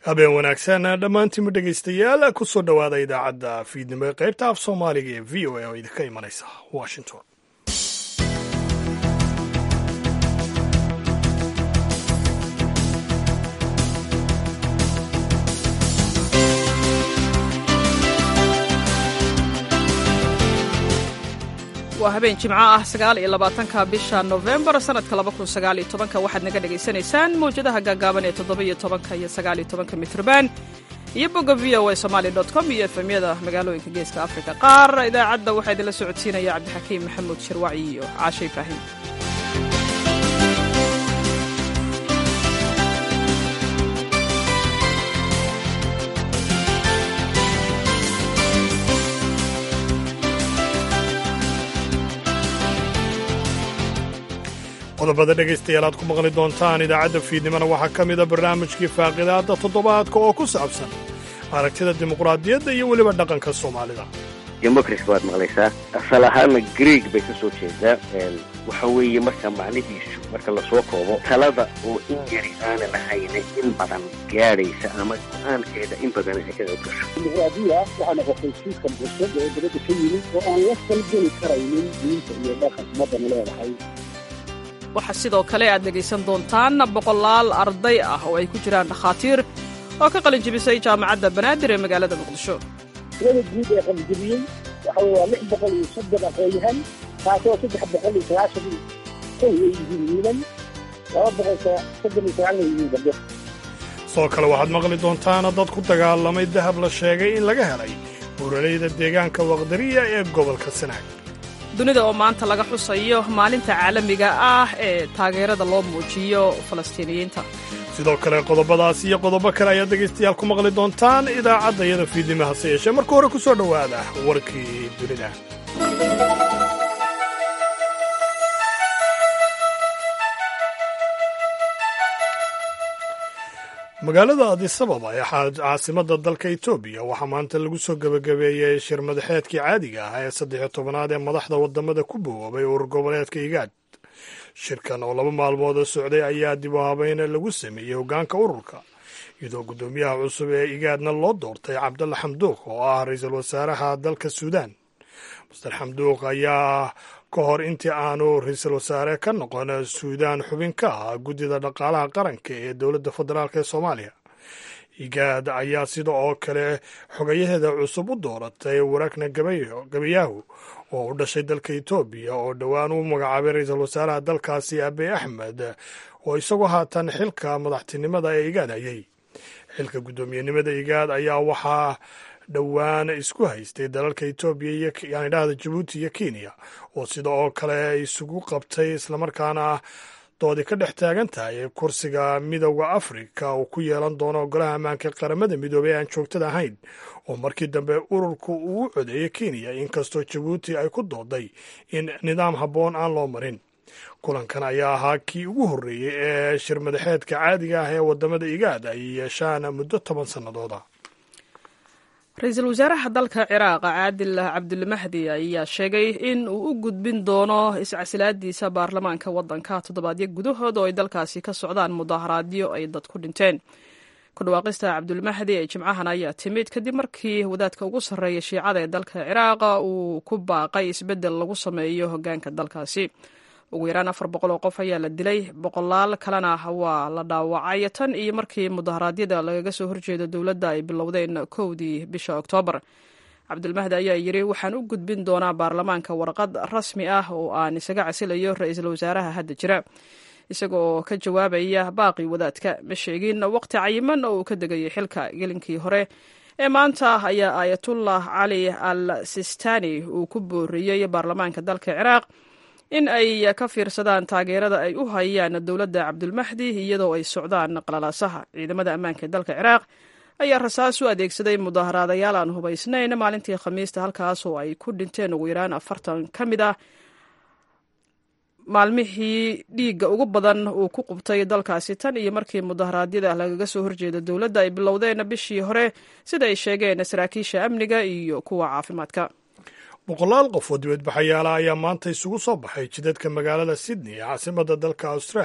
habeen wanaagsan dhammaantiinma dhegaystayaal ku soo dhowaada idaacadda fiidnimo ee qaybta af soomaaliga ee v o a oo idinka imanaysa washington waa habeen jimco ah sagaal iyo labaatanka bisha nofembar sanadka laba kun sagaal iyo tobanka waxaad naga dhagaysanaysaan mawjadaha gaagaaban ee toddoba iyo tobanka iyo sagaal iyo tobanka mitrban iyo bogga v o a somaali dot com iyo efemyada magaalooyinka geeska afrika qaar idaacadda waxaa idinla socodsiinaya cabdixakiim maxamuud shirwaci iyo caashe ibraahim qodobada dhegaystayaal aad ku maqli doontaan idaacadda fiidnimona waxaa ka mida barnaamijkii faaqidaadda toddobaadka oo ku saabsan aragtida dimuqraadiyadda iyo weliba dhaqanka soomaalida democracy baad maqlaysaa asal ahaana greeg bay ka soo jeedaa waxa weeye marka macnihiisu marka lasoo koobo talada oo in yari aanan ahayna in badan gaadhaysa ama go-aankeeda in badan ay ka qayb gasho dimuqraadiya waxaa noqotay siiskan cusub oo dabadda ka yimid oo aan la falgeli karaynin diinta iyo dhaqan ummaddana leedahay waxaa sidoo kale aad dhegaysan doontaan boqolaal arday ah oo ay ku jiraan dhakhaatiir oo ka qalin jibisay jaamacadda banaadir ee magaalada muqdisho tirada guud ee qalijibiyey waxa weye waa lix boqol iyo soddon aqoonyahan taasoo saddex boqol iyo sagaashan kow ay yihiin wiilan laba boqol soddon iyo sagaalna yihiin gabdho sidoo kale waxaad maqli doontaan dad ku dagaalamay dahab la sheegay in laga helay buuraleyda deegaanka waqdariya ee gobolka sanaag dunida oo maanta laga xusayo maalinta caalamiga ah ee taageerada loo muujiyo falastiiniyiinta sidoo kale qodobadaas iyo qodobo kale ayaad dhegaystayaal ku maqli doontaan idaacadda iyada fiidnimo hase yeeshee marka hore ku soo dhowaada warkii dunida magaalada adisababa ee caasimadda dalka etoobiya waxaa maanta lagu soo gebagabeeyey shir madaxeedkii caadiga ah ee saddexiyo tobanaad ee madaxda wadamada ku bowoobay urur goboleedka igaad shirkan oo laba maalmood socday ayaa dib u habeyn lagu sameeyey hoggaanka ururka iyadoo guddoomiyaha cusub ee igaadna loo doortay cabdalla xamduuq oo ah ra-iisul wasaaraha dalka suudaan master xamduuq ayaa ka hor intii aanu ra-iisul wasaare ka noqon suudaan xubin ka ah guddida dhaqaalaha qaranka ee dowladda federaalk ee soomaaliya igaad ayaa sida oo kale xogayaheeda cusub u dooratay warakna gabayaahu oo u dhashay dalka etoobiya oo dhowaan u magacaabay ra-iisul wasaaraha dalkaasi abiy axmed oo isagoo haatan xilka madaxtinimada ee igaad hayay xilka guddoomiyenimada igaad ayaa waxaa dhowaan isku haystay dalalka etoobiya iyo yani dhahda jabuuti iyo kenya oo sida oo kale isugu qabtay islamarkaana doodi ka dhex taagan tahay kursiga midowda afrika uu ku yeelan doono golaha ammaanka qaramada midoobey aan joogtada ahayn oo markii dambe ururku uu u codeeyey kenya inkastoo jabuuti ay ku dooday in nidaam habboon aan loo marin kulankan ayaa ahaa kii ugu horreeyey ee shir madaxeedka caadiga ah ee wadamada igaad ay yeeshaan muddo toban sannadooda ra-iisul wasaaraha dalka ciraaq caadil cabdulmahdi ayaa sheegay in uu u gudbin doono iscasilaadiisa baarlamaanka waddanka toddobaadyo gudahood oo ay dalkaasi ka socdaan mudaharaadyo ay dad ku dhinteen ku dhawaaqista cabdulmahdi ee jimcahan ayaa timid kadib markii wadaadka ugu sarreeya shiicada ee dalka ciraaq uu ku baaqay isbeddel lagu sameeyo hoggaanka dalkaasi ugu yaraan afar boqol oo qof ayaa la dilay boqolaal kalena waa la dhaawacay tan iyo markii mudaharaadyada lagaga soo horjeedo dowladda ay bilowdeen kowdii bisha oktoobar cabdulmahdi ayaa yidhi waxaan u gudbin doonaa baarlamaanka warqad rasmi ah oo aan isaga casilayo ra-iisul wasaaraha hadda jira isaga oo ka jawaabaya baaqi wadaadka ma sheegin waqti cayiman oo uu ka degayay xilka gelinkii hore ee maanta ayaa aayatullah cali al sistani uu ku booriyey baarlamaanka dalka ciraaq in ay ka fiirsadaan taageerada ay u hayaan dowladda cabdulmahdi iyadoo ay socdaan qalalaasaha ciidamada ammaanka ee dalka ciraaq ayaa rasaas u adeegsaday mudaaharaadayaal aan hubaysnayn maalintii khamiista halkaas oo ay ku dhinteen ugu yaraan afartan ka mid ah maalmihii dhiigga ugu badan uu ku qubtay dalkaasi tan iyo markii mudaharaadyada lagaga soo horjeeda dowladda ay bilowdeen bishii hore sida ay sheegeen saraakiisha amniga iyo kuwa caafimaadka boqolaal qof oo dibadbaxayaala ayaa maanta isugu soo baxay jidadka magaalada sydney ee caasimadda dalka australia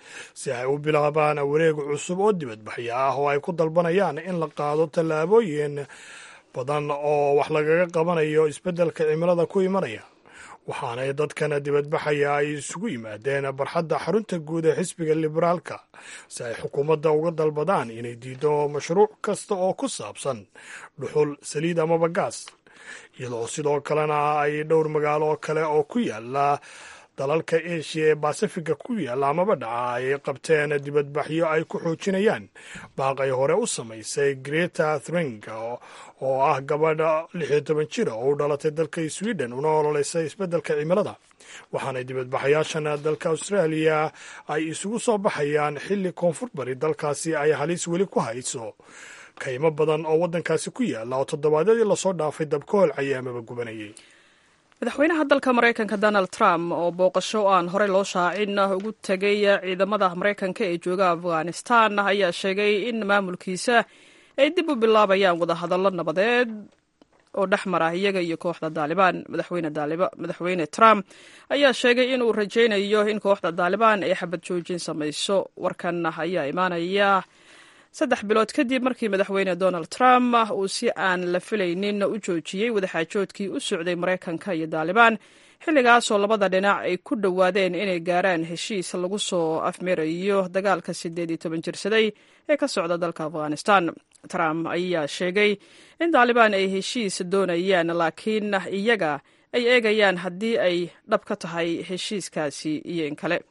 si ay u bilaabaan wareeg cusub oo dibadbaxyo ah oo ay ku dalbanayaan in la qaado tallaabooyin badan oo wax lagaga qabanayo isbeddelka cimilada ku imanaya waxaanay dadkan dibadbaxaya ay isugu yimaadeen barxadda xarunta guud ee xisbiga liberaalka si ay xukuumadda uga dalbadaan inay diido mashruuc kasta oo ku saabsan dhuxul saliid amaba gaas iyadoo sidoo kalena ay dhowr magaalo oo kale oo ku yaala dalalka eshiya ee baasifiga ku yaalla amaba dhaca ay qabteen dibadbaxyo ay ku xoojinayaan baaqay hore u samaysay greta thring oo ah gabadha lix iyo toban jira oo u dhalatay dalka sweden una ololeysay isbeddelka cimilada waxaanay dibadbaxayaashan dalka austraaliya ay isugu soo baxayaan xilli koonfur bari dalkaasi ay halis weli ku hayso kaymo badan oo waddankaasi ku yaalla oo toddobaadyadii lasoo dhaafay dabka holcaya amaba gubanayay madaxweynaha dalka maraykanka donald trump oo booqasho aan horey loo shaacin ugu tegay ciidamada maraykanka ee jooga afghanistan ayaa sheegay in maamulkiisa ay dib u bilaabayaan wadahadallo nabadeed oo dhex mara iyaga iyo kooxda daalibaan madaxweyne trump ayaa sheegay inuu rajaynayo in kooxda daalibaan ay xabad joojin samayso warkan ayaa imaanaya saddex bilood kadib markii madaxweyne donald trump uu si aan la filaynin u joojiyey wadaxaajoodkii u socday maraykanka iyo daalibaan xilligaasoo labada dhinac ay ku dhowaadeen inay gaaraan heshiis lagu soo afmirayo dagaalka siddeed iyo toban jirsaday ee ka socda dalka afghanistan trump ayaa sheegay in daalibaan ay heshiis doonayaan laakiin iyaga ay eegayaan haddii ay dhab ka tahay heshiiskaasi iyo in kale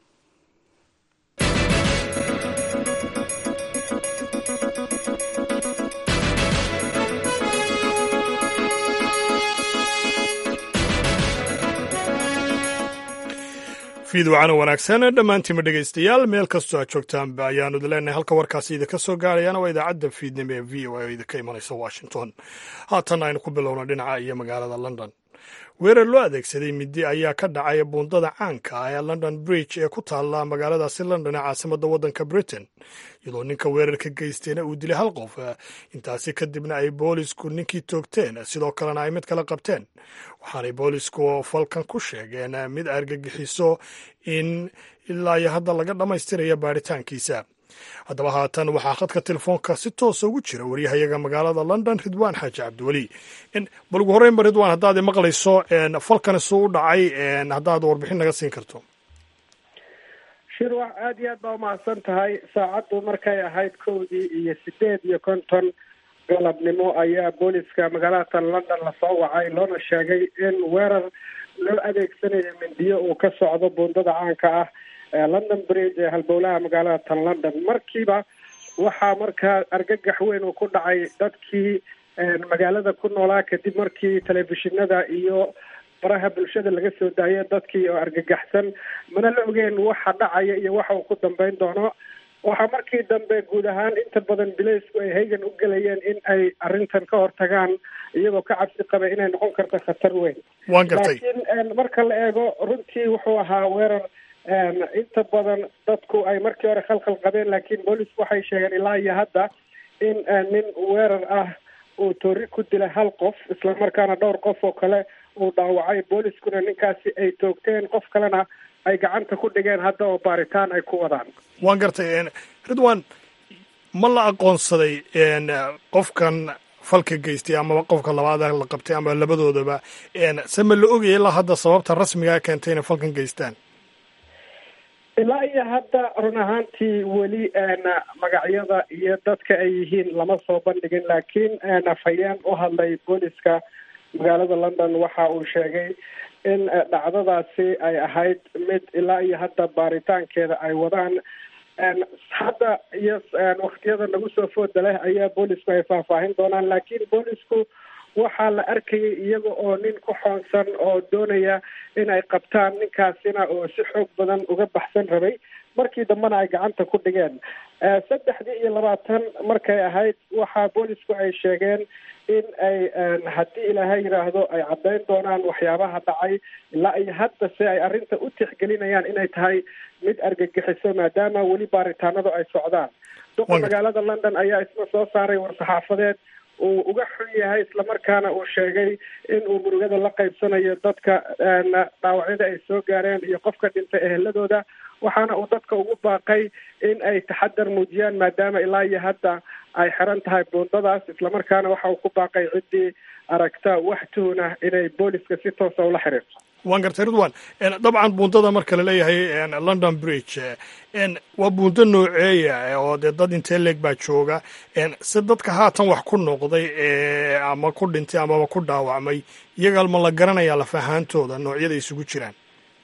fiidwacana wanaagsan dhammaantiima dhegaystayaal meel kastoo aad joogtaanba ayaanu idin leenahay halka warkaasi idinka soo gaarayana waa idaacadda fiidnimo ee v o a oo idinka imanaysa washington haatan aynu ku bilowna dhinaca iyo magaalada london weerar loo adeegsaday midi ayaa ka dhacay buundada caanka ah ee london bridge ee ku taalla magaaladaasi london ee caasimadda waddanka britain iyadoo ninka weerarka geystayna uu dilay hal qof intaasi kadibna ay boolisku ninkii toogteen sidoo kalena ay mid kala qabteen waxaanay boolisku falkan ku sheegeen mid argagixiso in ilaa iyo hadda laga dhammaystiraya baaritaankiisa haddaba haatan waxaa khadka telefoonka si toosa ugu jira waryahayaga magaalada london ridwaan xaaji cabdiweli bal ugu horreynba ridwaan haddaad maqlayso falkan isuu u dhacay haddaad warbixin naga siin karto shirwax aada iyo aad baa umahadsan tahay saacaddu markay ahayd kowdii iyo sideed iyo konton galabnimo ayaa booliska magaalada london lasoo wacay loona sheegay in weerar loo adeegsanayo mindiyo uu ka socdo buundada caanka ah london bridge ee halbowlaha magaalada tan london markiiba waxaa markaa argagax weyn uu ku dhacay dadkii magaalada ku noolaa kadib markii telefishinada iyo baraha bulshada laga soo daayay dadkii oo argagaxsan mana la ogeen waxa dhacaya iyo waxa uu ku dambeyn doono waxaa markii dambe guud ahaan inta badan bilaysku ay haygan u gelayeen in ay arrintan ka hortagaan iyagoo ka cabsi qaba inay noqon karto khatar weyn waan gartay laakiin marka la eego runtii wuxuu ahaa weerar inta badan dadku ay markii hore khalkhal qabeen laakiin boolisku waxay sheegeen ilaa iyo hadda in nin weerar ah uu toori ku dilay hal qof islamarkaana dhowr qof oo kale uu dhaawacay booliskuna ninkaasi ay toogteen qof kalena ay gacanta ku dhigeen hadda oo baaritaan ay ku wadaan waan gartay ridwan ma la aqoonsaday qofkan falka geystay amaba qofka labaada la qabtay ama labadoodaba se ma la ogaya ilaa hadda sababta rasmigaa keentay inay falkan geystaan ilaa iyo hadda run ahaantii weli magacyada iyo dadka ay yihiin lama soo bandhigin laakiin afhayeen u hadlay booliska magaalada london waxa uu sheegay in dhacdadaasi ay ahayd mid ilaa iyo hadda baaritaankeeda ay wadaan hadda iyo waktiyada nagu soo fooda leh ayaa boolisku ay faahfaahin doonaan laakiin boolisku waxaa la arkayay iyaga oo nin ku xoonsan oo doonaya in ay qabtaan ninkaasina oo si xoog badan uga baxsan rabay markii dambena ay gacanta ku dhigeen saddexdii iyo labaatan markay ahayd waxaa boolisku ay sheegeen in ay haddii ilaahay yidhaahdo ay caddayn doonaan waxyaabaha dhacay ilaa iyo hadda se ay arrinta u tixgelinayaan inay tahay mid argagixiso maadaama weli baaritaanadu ay socdaan duqa magaalada london ayaa isna soo saaray war-saxaafadeed uu uga xun yahay islamarkaana uu sheegay in uu murugada la qaybsanayo dadka dhaawacyada ay soo gaareen iyo qofka dhintay eheladooda waxaana uu dadka ugu baaqay in ay taxadar muujiyaan maadaama ilaa iyo hadda ay xiran tahay buundadaas islamarkaana waxa uu ku baaqay ciddii aragta wax tuhunah inay booliska si toosa ula xiriirto waan gartay ridwan dabcan buundada marka laleeyahay london bridge waa buundo nooceeya oo dee dad intee leeg baa jooga si dadka haatan wax ku noqday ama ku dhintay amaba ku dhaawacmay iyaga ma la garanayaa lafahaantooda noocyada isugu jiraan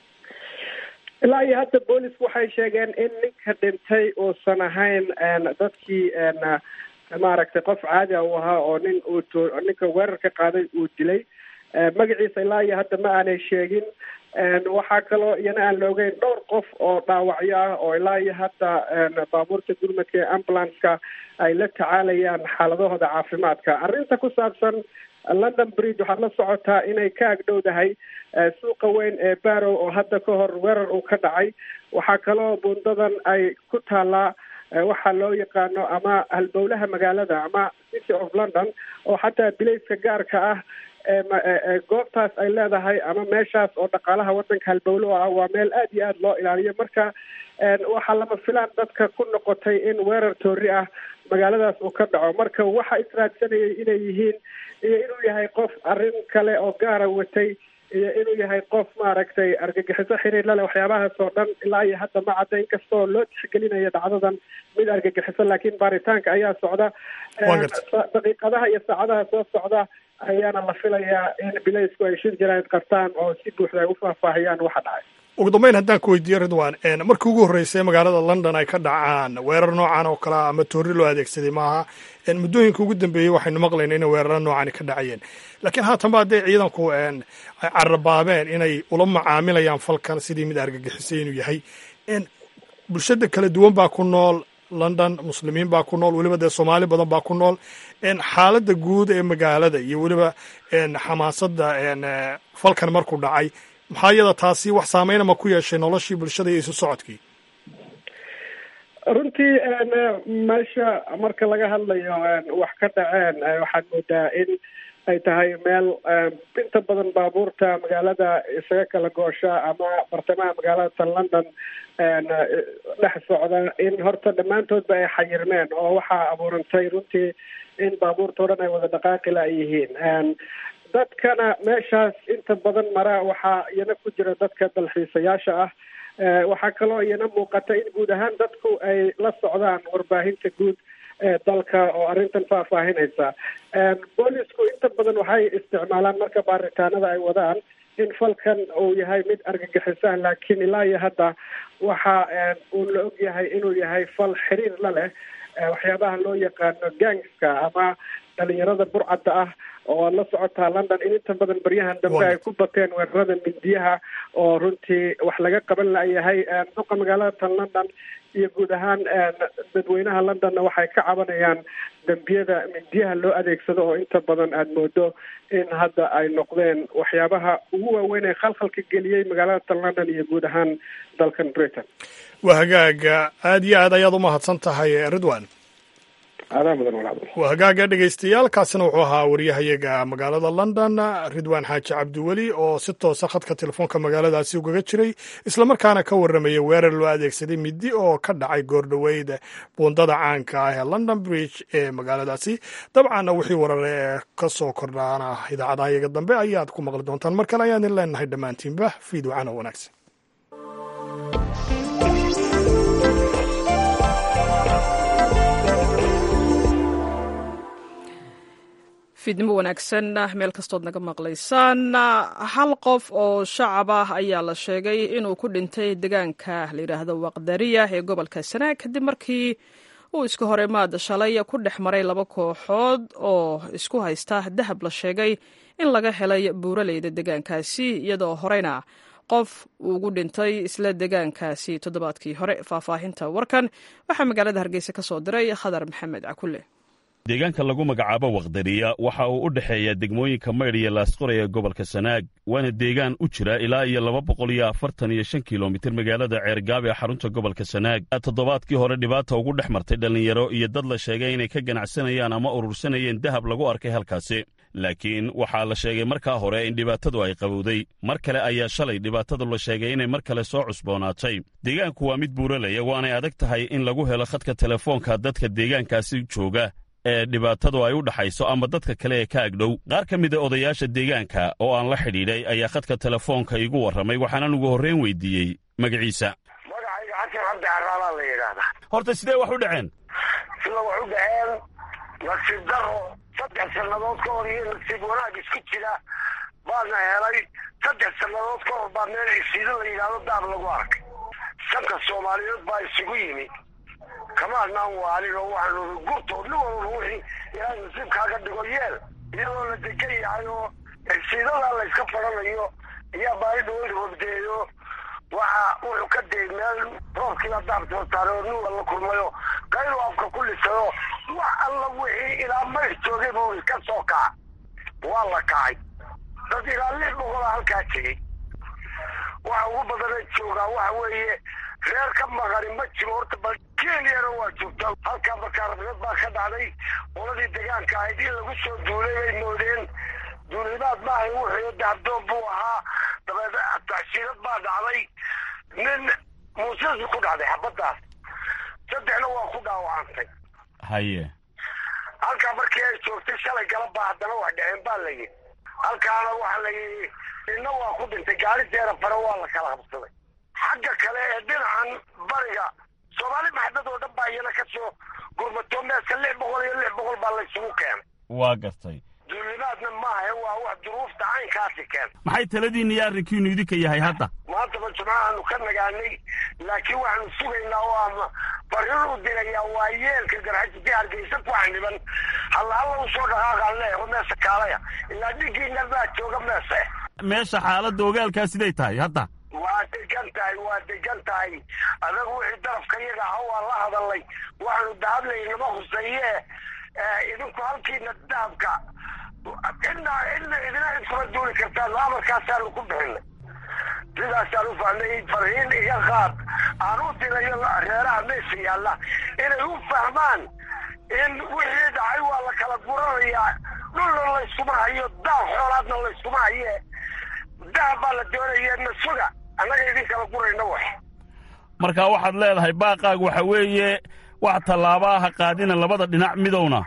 ilaa iyo hadda boolisku waxay sheegeen in ninka dhintay uusan ahayn dadkii maaragtay qof caadi a uu ahaa oo nin uu ninka weerarka qaaday uu dilay magaciisa ilaa iyo hadda ma aanay sheegin waxaa kaloo iyana aan la ogeyn dhowr qof oo dhaawacyo ah oo ilaa iyo hadda baabuurta gurmadka ee ambulanceka ay la tacaalayaan xaaladahooda caafimaadka arrinta ku saabsan london bridge waxaad la socotaa inay ka agdhowdahay suuqa weyn ee barrow oo hadda ka hor weerar uu ka dhacay waxaa kaloo buundadan ay ku taallaa waxaa loo yaqaano ama halbowlaha magaalada ama city of london oo xataa bilayska gaarka ah goobtaas ay leedahay ama meeshaas oo dhaqaalaha waddanka halbowlo ah waa meel aad iyo aad loo ilaaliyo marka waxaa lama filaan dadka ku noqotay in weerar toori ah magaaladaas uu ka dhaco marka waxa israadsanayay inay yihiin iyo inuu yahay qof arrin kale oo gaara watay iyo inuu yahay qof maaragtay argagixiso xiriir lale waxyaabahaas oo dhan ilaa iyo hadda ma cadda inkastoo loo tixgelinayo dhacdadan mid argagixiso laakiin baaritaanka ayaa socda daqiiqadaha iyo saacadaha soo socda ayaana la filayaa in bilaysku ay shir jaraa'id qabtaan oo si buuxda ay u faahfaahiyaan waxa dhacay ugu dambeyn haddaan ku weydiiyo ridwan markii ugu horreysay magaalada london ay ka dhacaan weerar noocan oo kale ah ama toori loo adeegsaday maaha muddooyinka ugu dambeeyey waxaynu maqlayna inay weeraro noocani ka dhacayeen laakiin haatanba hadday ciidanku ay carabaabeen inay ula macaamilayaan falkan sidii mid argagixisay inuu yahay bulshada kala duwan baa ku nool london muslimiin baa ku nool weliba dee soomaali badan baa ku nool xaaladda guud ee magaalada iyo weliba xamaasadda falkan markuu dhacay maxaa iyada taasi wax saameyna ma ku yeeshay noloshii bulshada iyo isu socodkii runtii meesha marka laga hadlayo wax ka dhaceen waxaad moodaa in ay tahay meel inta badan baabuurta magaalada isaga kala goosha ama bartamaha magaalada tan london dhex socda in horta dhammaantoodba ay xayirmeen oo waxaa abuurantay runtii in baabuurta o dhan ay wada dhaqaaqila ay yihiin dadkana meeshaas inta badan mara waxaa iyana ku jira dadka dalxiisayaasha ah waxaa kaloo iyana muuqata in guud ahaan dadku ay la socdaan warbaahinta guud ee dalka oo arrintan faahfaahinaysa boolisku inta badan waxay isticmaalaan marka baaritaanada ay wadaan in falkan uu yahay mid argagixisaha laakiin ilaa iyo hadda waxa uu la og yahay inuu yahay fal xiriir la leh waxyaabaha loo yaqaano gangska ama dhalinyarada burcadda ah oo aad la socotaa london in inta badan baryahan dambe ay ku bateen weerarada mindiyaha oo runtii wax laga qaban layahay duqa magaalada tan london iyo guud ahaan dadweynaha londonna waxay ka cabanayaan dembiyada mindiyaha loo adeegsado oo inta badan aada moodo in hadda ay noqdeen waxyaabaha ugu waaweyn ee khalkhalka geliyey magaalada tan london iyo guud ahaan dalkan britain waa hagaaga aada iyo aad ayaad umahadsan tahay ridwan aadaa mudan walaal waa hagaaga dhegaystayaal kaasina wuxuu ahaa waryahayaga magaalada london ridwaan xaaji cabdiweli oo si toosa khadka telefoonka magaaladaasi ugaga jiray islamarkaana ka warramaya weerar loo adeegsaday midi oo ka dhacay goordhoweyd buundada caanka ah ee london bridge ee magaaladaasi dabcanna wixii warare ee ka soo kordhaana idaacadaha yaga dambe ayaad ku maqli doontaan mar kale ayaan idin leenahay dhammaantiinba fiidwacana wanaagsan fiidnimo wanaagsan meel kastood naga maqlaysaan hal qof oo shacab ah ayaa la sheegay inuu ku dhintay deegaanka la yidhaahdo waqdariya ee gobolka sanaag kadib markii uu iska horeymaad shalay ku dhex maray laba kooxood oo isku haysta dahab la sheegay in laga helay buuraleyda deegaankaasi iyadoo horeyna qof ugu dhintay isla deegaankaasi toddobaadkii hore faahfaahinta warkan waxaa magaalada hargeysa ka soo diray khadar maxamed cakule deegaanka lagu magacaabo wakhdariya waxa uu u dhexeeya degmooyinka maydh iyo laasqoray ee gobolka sanaag waana deegaan u jira ilaa iyo laba boqol iyo afartan iyo shan kilomitir magaalada ceergaab ee xarunta gobolka sanaag toddobaadkii hore dhibaata ugu dhex martay dhallinyaro iyo dad la sheegay inay ka ganacsanayaan ama urursanayeen dahab lagu arkay halkaasi laakiin waxaa la sheegay markaa hore in dhibaatadu ay qabowday mar kale ayaa shalay dhibaatadu la sheegay inay mar kale soo cusboonaatay deegaanku waa mid buuralaya waanay adag tahay in lagu helo khadka telefoonka dadka deegaankaasi jooga ee dhibaatadu ay u dhaxayso ama dadka kale ee ka agdhow qaar ka mid a odayaasha deegaanka oo aan la xidhiidhay ayaa khadka telefoonka iigu warramay waxaanan ugu horreyn weydiiyey magaciisa magacayga xasan cabdi caraalaa la yidhaahdaa horta sidee wax u dhaceen sida wax u dhaceen nasiib daro saddex sannadood ka hor iyo nasiib wanaag isku jira baadna helay saddex sannadood ka hor baa meel cisiido la yidhaahdo daab lagu arkay shanka soomaaliyeed baa isugu yimi kamaadnaan waalin oo waxaanu gurtood nin walba wixii ilaahay nasiibkaaga dhigo yeel iyadoo la degan yahay oo cisiidadaa la iska fadhanayo ayaa baari dhaweyd hobdeeyo waxa wuxuu ka dayay meel roobkiiba daabtoo saaray oo nin walla kulmayo qaylu afka ku lisayo wax alla wixii ilaa mayr joogay buu iska soo kaca waa la kacay dad ilaa lix boqolaa halkaa tegey waxa ugu badana joogaa waxa weeye reer ka maqani ma jiro horta bal kenyana waa joogtaa halkaa makaarabnad baa ka dhacday qoladii degaanka ahayd in lagu soo duulay bay moodeen duulimaad maahay wuxuu daabdoon buu ahaa dabeed tacshiirad baa dhacday nin muuses ku dhacday xabaddaas saddexna waa ku dhaawacantay haye halkaa markii ay joogtay shalay galabaa haddana wax dhaceen baa la yidhi halkaana waxa la yidhi inna waa ku dhintay gaarideena fare waa la kala habsaday xagga kale ee dhinacan bariga soomaali maxdad oo dhan baa iyana ka soo gurmato meeska lix boqol iyo lix boqol baa laysugu keenay waa gartay duulimaadna maaha waa wax duruufta caynkaasi keen maxay taladiinna iyo arrinkiinu idinka yahay hadda maantaba jumcahaanu ka nagaanay laakiin waxaanu sugaynaa oo ama barin u dirayaa waa yeelka garxajisi hargeysa ku xaniban halla halla usoo dhaqaaqaan leeyaho meesha kaalaya ilaa dhigiina baa jooga meesha meesha xaaladda ogaalkaa siday tahay hadda waa degan tahay waa degan tahay adagu wixii darafka iyaga aha waa la hadalay waxaanu dahablay nama huseeye idinku halkiina dahabka cidna cidna idina iskuma duuli kartaan amarkaasaanu ku bixinay sidaasaan u fahmay farhiin iga qaad aan u dirayo reeraha meesha yaalla inay u fahmaan in wixii dhacay waa la kala guranayaa dhulna layskuma hayo daab xoolaadna layskuma haye dahab baa la doonaya nasuga annaga idin kala gurayna wax marka waxaad leedahay baaqaagu waxa weeye wax tallaabaaha qaadina labada dhinac midowna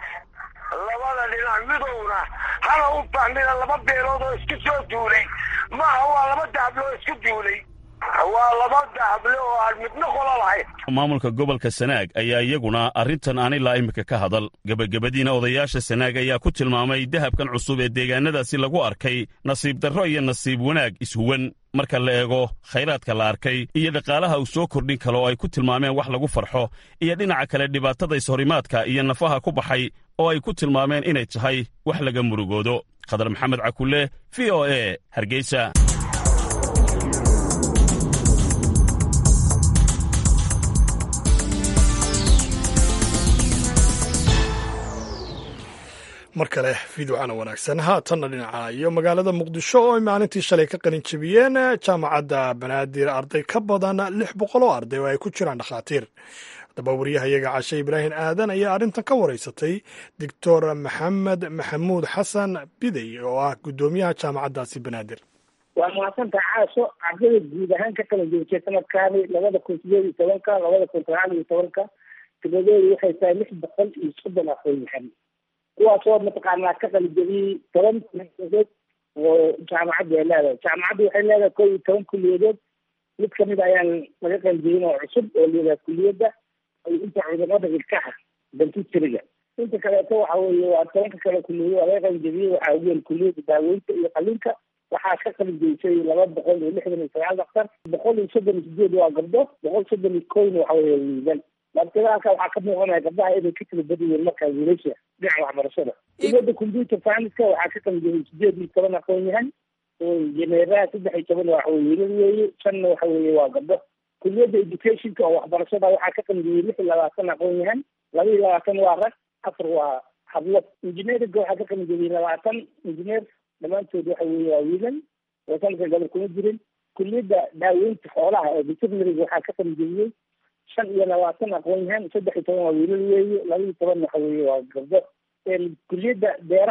labada dhinac midowna hana u fahmina laba beelood oo isku soo duulay maaha waa laba dahable oo isku duulay waa laba dahable oo aan midna qola lahayn maamulka gobolka sanaag ayaa iyaguna arrintan aan ilaa iminka ka hadal gebagabadiina odayaasha sanaag ayaa ku tilmaamay dahabkan cusub ee deegaanadaasi lagu arkay nasiib darro iyo nasiib wanaag ishuwan marka la eego khayraadka la arkay iyo dhaqaalaha uu soo kordhin kale oo ay ku tilmaameen wax lagu farxo iyo dhinaca kale dhibaatada ishorimaadka iyo nafaha ku baxay oo ay ku tilmaameen inay tahay wax laga murugoodo khadar maxamed cakulle v o e hargeysa mar kale fiidocana wanaagsan haatanna dhinaca iyo magaalada muqdisho oo ay maalintii shalay ka qalin jebiyeen jaamacadda banaadir arday ka badan lix boqol oo arday oo ay ku jiraan dhakhaatiir haddaba wariyahayaga cashe ibraahim aadan ayaa arrintan ka waraysatay doctor maxamed maxamuud xasan bidey oo ah guddoomiyaha jaamacaddaasi banaadir waa mahadsantaha caasho ardayda guud ahaan ka kala joogtay sanadkaani labada kun sideed iyo tobanka labada kun sagaal iyo tobanka tiradoodu waxay tahay lix boqol iyo soddon aqoonyahan kuwaasoo mataqaanaa ka qalijabiyey toban kuliyadood oo jaamacaddu ay leedahay jaamacaddu waxay leedahay kow iyo toban kuliyadood mid kamid ayaan laga qalijabin oo cusub oo layidhaha kuliyadda inta cudurada ilkaha dentistryga inta kaleeto waxa weeye waa tobanka kale kuliyado waa laga qalijabiyey waxaa ugu weyn kuliyadda daaweynta iyo qalinka waxaa ka qalijaysay laba boqol iyo lixdan iyo sagaal daktar boqol iyo soddon iyo sideed waa gabdho boqol soddon iyo kowna waxa weeye wiilan markada halka waxaa ka muuqanaya gabdhaha inay ka kala badan yihiin markaa wiilasha dhinaca waxbarashada kuliyadda computer science-ka waxaa ka qalijabiyey sideed iyo toban aqoon yahan injineeraha saddex iyo toban waxa weye wiilal weeye shanna waxa weeye waa gabdho kuliyadda educationka oo waxbarashada waxaa ka qalijabiyey lix iyo labaatan aqoon yahan laba iyo labaatan waa rag afar waa hablo engineeringa waxaa ka qalijabiyey labaatan engineer dhammaantood waxa weeye waa wiilan oo sanadka gabar kuma jirin kuliyadda daaweynta xoolaha ee veterinariga waxaa ka qalijabiyey shan iyo labaatan aqoon yahan saddex iyo toban waa wiilal weeye laba iyo toban waxa weeye waa gabdho kuliyadda beeraha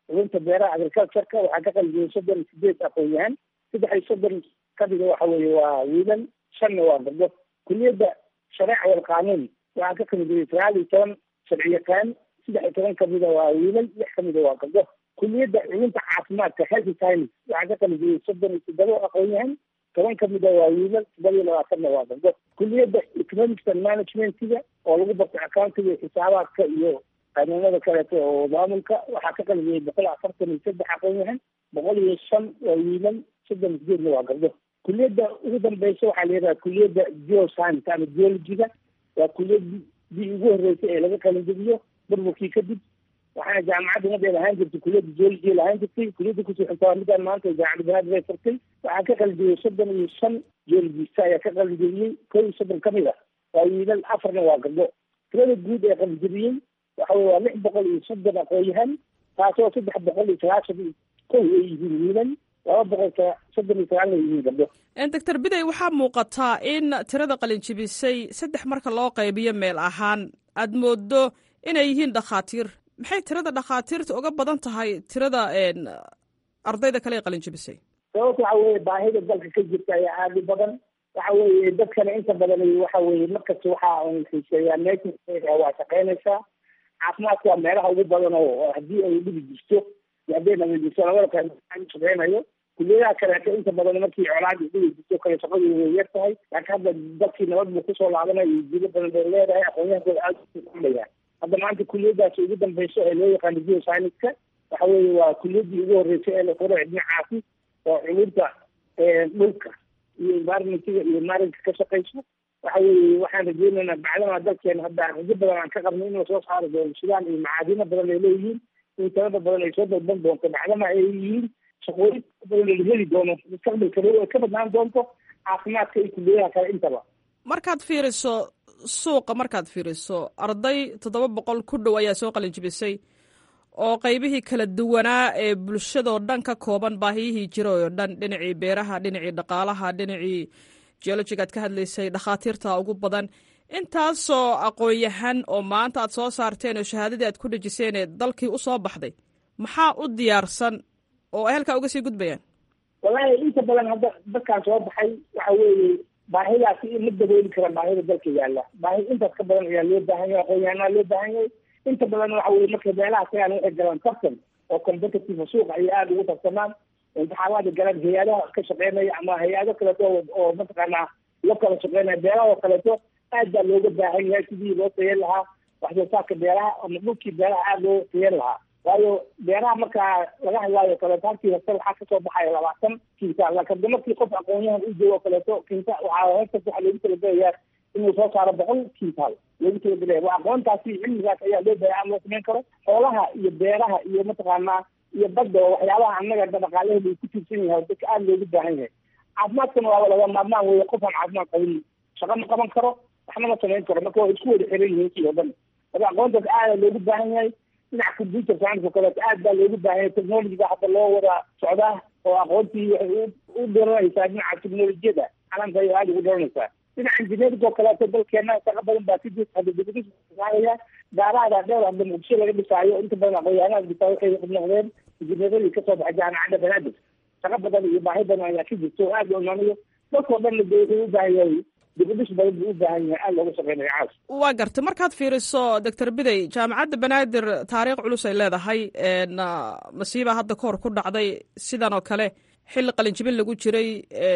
culunta beeraha agricultureka waxaa ka qalijiyay soddon iyo sideed aqoon-yahan saddex iyo soddon kamida waxa weeye waa wiilal shanna waa gabdho kuliyadda shareeca wal qaanuun waxaa ka qalijiyay sagaal iyo toban sharci yaqaan saddex iyo toban kamida waa wiilal lix kamida waa gabdho kuliyadda culunta caafimaadka healthy science waxaa ka qalijiyay soddon iyo toddoba aqoon-yahan toban kamida waa wiilal todoba iyo labaatanna waa gabdho kuliyadda economics and managementiga oo lagu barto accountiga iyo xisaabaadka iyo qanuunada kaleeto oo maamulka waxaa ka qalijiyay boqol afartan iyo saddex aqoon-yahan boqol iyo shan waa wiilal soddon iyo sideedna waa gabdho kuliyadda ugu dambeysa waxaa la yidhaha kuliyadda geoscience ama geologiga waa kuliyadii ugu horreysay ee laga qalinjebiyo burburkii kadib waxaana jaamacadda nadeed ahaan jirtay kuliyadda geology lahaan jirtay kuliyadda kusoo xigta waa midaan maanta jaamacadda banaad bay furtay waxaa ka qalinjebiyey soddon iyo shan geologista ayaa ka qalinjebiyey kow iyo soddon kamid ah waa wiilal afarna waa gabdho tirada guud ee qalinjebiyey waxa weye waa lix boqol iyo soddon aqoon-yahan taasoo saddex boqol iyo sagaashan iyo kow ay yihiin wiilal laba boqol soddon iyo sagaalna yihiin gabdho doctor biday waxaa muuqataa in tirada qalinjebisay saddex marka loo qaybiyo meel ahaan aad moodo inay yihiin dhakhaatiir maxay tirada dhakhaatiirta uga badan tahay tirada ardayda kale ee qalinjebisay sababta waxa weye baahida dalka ka jirta ayaa aada u badan waxa weeye dadkana inta badan waxa weye markasta waxa xiiseeyaa meesha waa shaqeynaysaa caafimaadka waa meelaha ugu badan oo haddii ay dhibi jirto iyo hadday nabad jirto labada kale shaqeynayo kuliyadaha kaleeto inta badan markii colaadi dhibi jirto kale shaqadu way yar tahay laakiin hadda dalkii nabad buu kusoo laabanaya iyo jiro badan bay leedahay aqoonyahankooda aada ulayaan hadda maanta kuliyadaasi ugu dambeyso ee loo yaqaano geoscienska waxa weeye waa kuliyadii ugu horreysay ee la furo dhinacaasi oo culunta dhulka iyo environmentiga iyo maarinka ka shaqeyso waxa weeye waxaan rajeynaynaa bacdama dalkeena hadda rajo badan aan ka qabno in lasoo saaro doono sidaan iyo macaadino badan ay leeyihiin in tirada badan ay soo dalban doonto bacdama ay yihiin shaqooyin badan la heli doono mustaqbalka dhow ay ka badnaan doonto caafimaadka iyo kuliyadaha kale intaba markaad fiiriso suuqa markaad fiiriso arday toddoba boqol ku dhow ayaa soo qalinjibisay oo qaybihii kala duwanaa ee bulshadoo dhan ka kooban baahiyihii jira oo dhan dhinacii beeraha dhinacii dhaqaalaha dhinacii geologiga aad ka hadlaysay dhakhaatiirta ugu badan intaasoo aqoon-yahan oo maanta aad soo saarteen oo shahaadadii aad ku dhejiseen ee dalkii u soo baxday maxaa u diyaarsan oo ay halkaa uga sii gudbayaan wallaahi inta badan hadda dadkaan soo baxay waxa weeye baahidaasi ma dabooli kara baahida dalka yaalla baahi intaas ka badan ayaa loo baahan yahay aqoon-yahanaa loo baahan yahay inta badan waxa weye marka meelaha tagaan waxay galaan tartan oo competitive suuqa ayay aada ugu tartamaan imtixaamaada galaan hay-adaha ka shaqeynaya ama hay-ado kaleeto oo mataqaanaa la kala shaqeynaya beeraha oo kaleeto aad baa looga baahan yahay sidii loo tayen lahaa waxsoo saarka beeraha ama dhulkii beeraha aada loo tayen lahaa waayo beeraha markaa laga hadlaayo kaleeto halkii hasta waxaa kasoo baxaya labaatan kintaal laakiin markii qof aqoon-yahan u joogo kaleeto kinta waxaa hortas waxaa loogu talagelayaa inuu soo saaro boqol kintaal loogu talagelaya waa aqoontaasi cilmigaas ayaa loo baahay aan loo samayn karo xoolaha iyo beeraha iyo mataqaanaa iyo badda oo waxyaabaha annaga dhaqaalaheeda uu ku tiirsan yahay dadka aada loogu baahan yahay caafimaadkana waa laga maarmaan weeye qof aan caafimaad qabin shaqa ma qaban karo waxna ma samayn karo marka waa isku wada xiran yihiin kii oo dhan marka aqoontaas aada loogu baahan yahay dhinaca computer science oo kaleeto aad baa loogu baahan yahay technologiga hadda loo wada socdaa oo aqoontii waxay u dhiranaysaa dhinaca technolojiyada calamka ayay aada ugu dhiranaysaa dhinaca engineering oo kaleeto dalkeena shaqa badan baa ka jirta hadda dibadisaya gaaraada dheer hadda muqdisho laga dhisaayo inta badan aqoon-yahanada dhisaa waxay noqdeen injineeradii kasoo baxay jaamacadda banaadir shaqa badan iyo baahi badan ayaa ka jirta oo aada loo imaanayo dalkao dhanna de wuxuu u baahan yahay dibadhis badan buu u baahan yahay aada looga shaqeynayo caas waa gartay markaad fiiriso doctor biday jaamacadda banaadir taariikh culus ay leedahay masiiba hadda kahor ku dhacday sidan oo kale xilli qalinjibin lagu jiray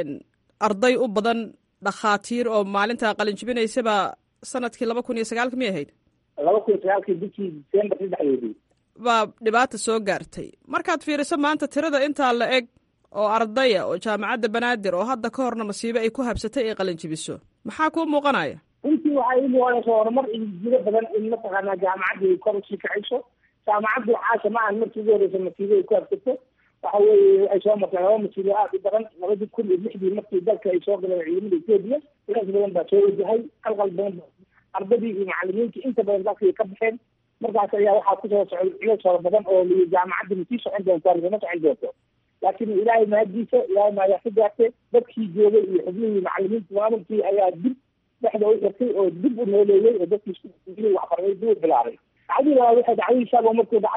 arday u badan dhakhaatiir oo maalinta qalinjibinaysaba sanadkii laba kun iyo sagaalka miyay ahayd laba kun iyo sagaalkii bishii december saddexdeedii baa dhibaata soo gaartay markaad fiiriso maanta tirada intaa la eg oo ardaya oo jaamacadda banaadir oo hadda ka horna masiibe ay ku habsatay ay qalinjibiso maxaa kuu muuqanaya runtii waxay ii muuqanaysa horumar iyo jiro badan in mataqaanaa jaamacadda ay kor usii kacayso jaamacaddu caasha ma ahan markii ugu horeysa masiibo ay ku habsato waxa weeye ay soo martay laba masiibo aada u daran labadii kun iyo lixdii markii dalka ay soo galeen ciidamada etoobiya culays badan baa soo wajahay qalqal badan ardadii iyo macalimiintii inta badan dalkii ka baxeen markaas ayaa waxaa kusoo socday culays fara badan oo li jaamacadda ma sii socon doontaa lagama socon doonto laakiin ilaahay mahadiisa ilaahay maayaa ka gaartay dadkii joogay iyo xubnihii macalimiinta maamulkii ayaa dib dhexda u xirtay oo dib u nooleeyey oo dadkii waxbarday dib u bilaabay dacdii labaad waxay dacdadii shaabo markuu dhacay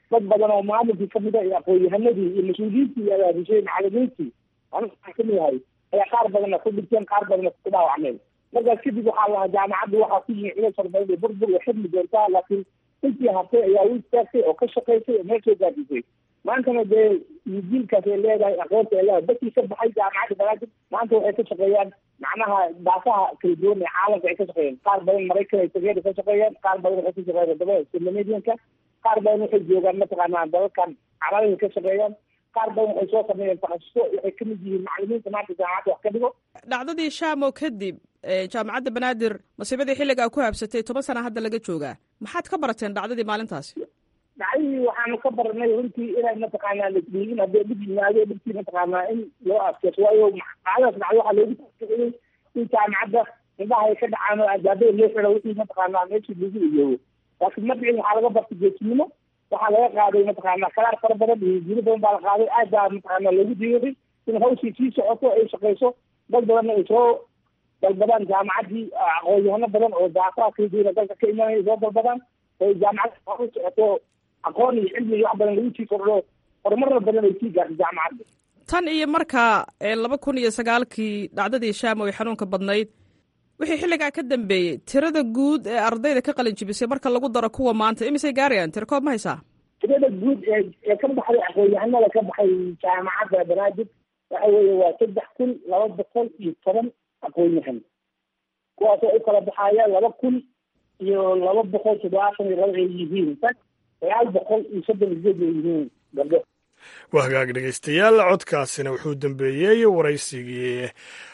dad badan oo maamulkii kamid a iyo aqoon-yahanadii iyo mas-uuliyiintii iyo abaabushay macalimiintii aniga waxaan kamid ahay ayaa qaar badanna ku dhinteen qaar badanna ku dhaawacmeen markaas kadib waxaa lahaa jaamacadda waxaa ku yimi culays fara badan iyo burbur way xidmi doontaa laakiin intii hartay ayaa u istaagtay oo ka shaqaysay oo meel soo gaadisay maantana dee jiilkaas ay leedahay aqoonta ay leedahay dadkii ka baxay jaamacadda banaadir maanta waxay ka shaqeeyaan macnaha daafaha kala duwan ee caalamka ay ka shaqeeyaan qaar badan maraykan ay tageen ka shaqeeyaan qaar badan waxay ka shaqeeyaan wadamada scandinavianka qaar badan waxay joogaan mataqaanaa dalalkan carabada ka shaqeeyaan qaar badan waxay soo sameeyeen takhasuso waxay kamid yihiin macalimiinta maanta jaamacadda wax ka dhigo dhacdadii shaamo kadib jaamacadda banaadir masiibadii xilligaa ku habsatay toban sana hadda laga joogaa maxaad ka barateen dhacdadii maalintaasi dhacdadii waxaanu ka baranay runtii inay mataqaanaa ladhiigin haddii dhib yimaado dhibkii mataqaanaa in loo adkeyso waayo dhacdadaas dhacdo waxaa loogu taficiyey in jaamacadda indhaha ay ka dhacaan oo albaabada loo xiro wixii mataqaanaa meeshii lagu iyoobo laakiin ma dhicin waxaa laga bartay geesinimo waxaa laga qaaday mataqaanaa kalaar fara badan iyo jiro badan baa la qaaday aad baa mataqaanaa loogu diiday in hawshii sii socoto ay shaqeyso dad badanna ay soo dalbadaan jaamacaddii aqoon-yahano badan oo daafaha kala duwana dalka ka imanaya soo dalbadaan oo jaamacadda u socoto aqoon iyo cilmi iyo wax badan lagu sii kordho horumarna badan ay sii gaartay jaamacadda tan iyo markaa laba kun iyo sagaalkii dhacdadii shaam oy xanuunka badnayd wixii xilligaa ka dambeeyey tirada guud ee ardayda ka qalin jibisay marka lagu daro kuwa maanta imisay gaarayaan tira koob ma haysaa tirada guud ee ee ka baxday aqoon-yahanada ka baxay jaamacadda banaadir waxa weeye waa saddex kun laba boqol iyo toban aqoon-yahan kuwaasoo u kala baxaya laba kun iyo laba boqol toddobaatan iyo laba ay yihiin sagaal boqol iyo soddon iyo sideed ay yihiin gabdho waa hagaag dhegeystayaal codkaasina wuxuu dambeeyey waraysigii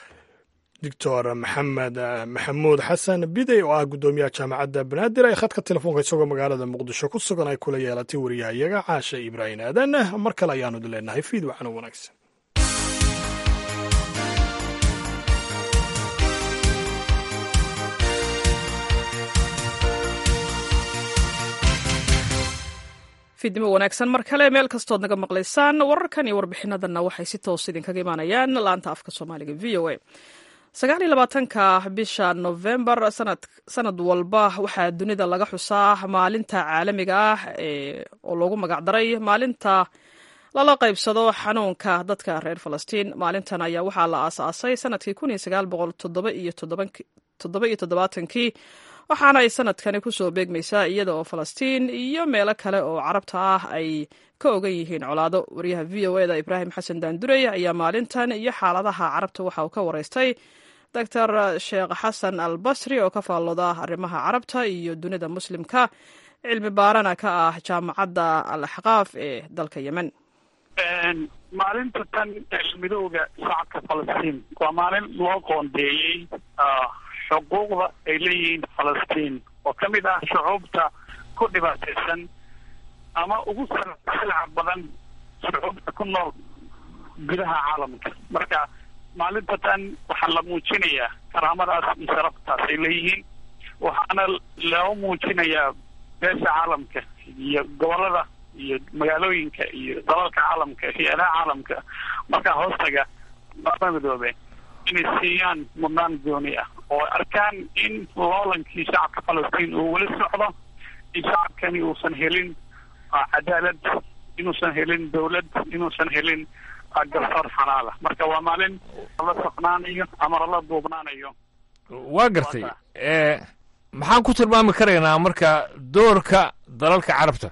doctor maxamed maxamuud xasan bidey oo ah guddoomiyaha jaamacadda banaadir ee khadka telefoonka isagoo magaalada muqdisho ku sugan ay kula yeelatay wariyahayaga caasha ibraahim aadan mar kale ayaanu leenahay fiid waxaana wanaagsan fiidnimo wanaagsan mar kale meel kastood naga maqlaysaan wararkan iyo warbixinadanna waxay si toos idinkaga imaanayaan laanta afka soomaaliga v o a sagaal iyo labaatanka bisha novembar sanad sanad walba waxaa dunida laga xusaa maalinta caalamiga ah oo loogu magacdaray maalinta lala qaybsado xanuunka dadka reer falastiin maalintan ayaa waxaa la aasaasay sanadkii kun iyo sagaal boqol toddoba iyo toddoba iyo toddobaatankii waxaana ay sanadkani kusoo beegmaysaa iyada oo falastiin iyo meelo kale oo carabta ah ay ka ogan yihiin colaado wariyaha v o eda ibraahim xasan daandurey ayaa maalintan iyo xaaladaha carabta waxa uu ka wareystay doctor sheekh xasan al basri oo ka faallooda arrimaha carabta iyo dunida muslimka cilmi baarana ka ah jaamacadda al axqaaf ee dalka yemen maalinta tan midooda shacabka falastiin waa maalin loo qoondeeyey xuquuqda ay leeyihiin falastiin oo ka mid ah shucuubta ku dhibaataysan ama ugu salca badan shucuubta ku nool gudaha caalamka marka maalinta tan waxaa la muujinayaa karaamadaas iyo sharaftaas ay leeyihiin waxaana loo muujinayaa beesha caalamka iyo gobolada iyo magaalooyinka iyo dalalka caalamka hay-adaha caalamka markaa hoostaga lama midoobe inay siiyaan mudnaan gooni ah oo arkaan in loolankii shacabka falastiin uu weli socdo in shacabkani uusan helin cadaalad inuusan helin dawlad inuusan helin garsoor xalaala marka waa maalin lala socnaanayo ama lala duubnaanayo waa gartay maxaan ku tilmaami karaynaa marka doorka dalalka carabta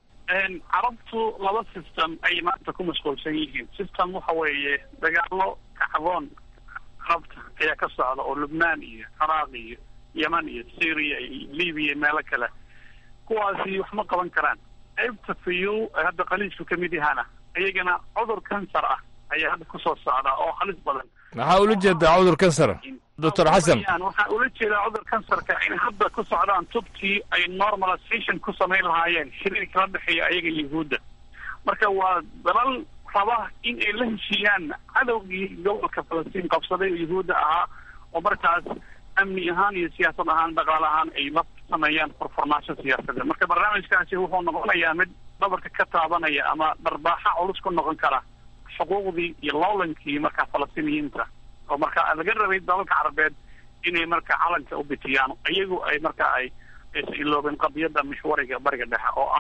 carabtu laba system ay maanta ku mashquulsan yihiin system waxa weeye dagaalo kacdoon carabta ayaa ka socda oo lubnaan iyo ciraaq iyo yeman iyo syria iyo libiya meelo kale kuwaasi wax ma qaban karaan qaybta fiyu hadda khaliijku kamid yahana iyagana cudur kansar ah ayaa hadda kusoo socda oo halis badan maxaa ula jeedaa cudur kansar doctor xasan waxaa ula jeedaa cudur kansarka in hadda ku socdaan tubtii ay normalization ku samayn lahaayeen xiriirka la dhexeeya ayaga yuhuudda marka waa dalal raba in ay la heshiiyaan cadowgii gobolka falastiin qabsaday oo yuhuudda ahaa oo markaas amni ahaan iyo siyaasad ahaan dhaqaale ahaan ay la sameeyaan furfurnaasho siyaasadeed marka barnaamijkaasi wuxuu noqonayaa mid dhabarka ka taabanaya ama dharbaaxa culus ku noqon kara xuquuqdii iyo loolankii markaa falastiiniyiinta oo marka laga rabay dalalka carabeed inay marka calanka u bitiyaan iyagu ay marka ay aysan iloobeen qadiyadda mixwariga bariga dhexe oo ah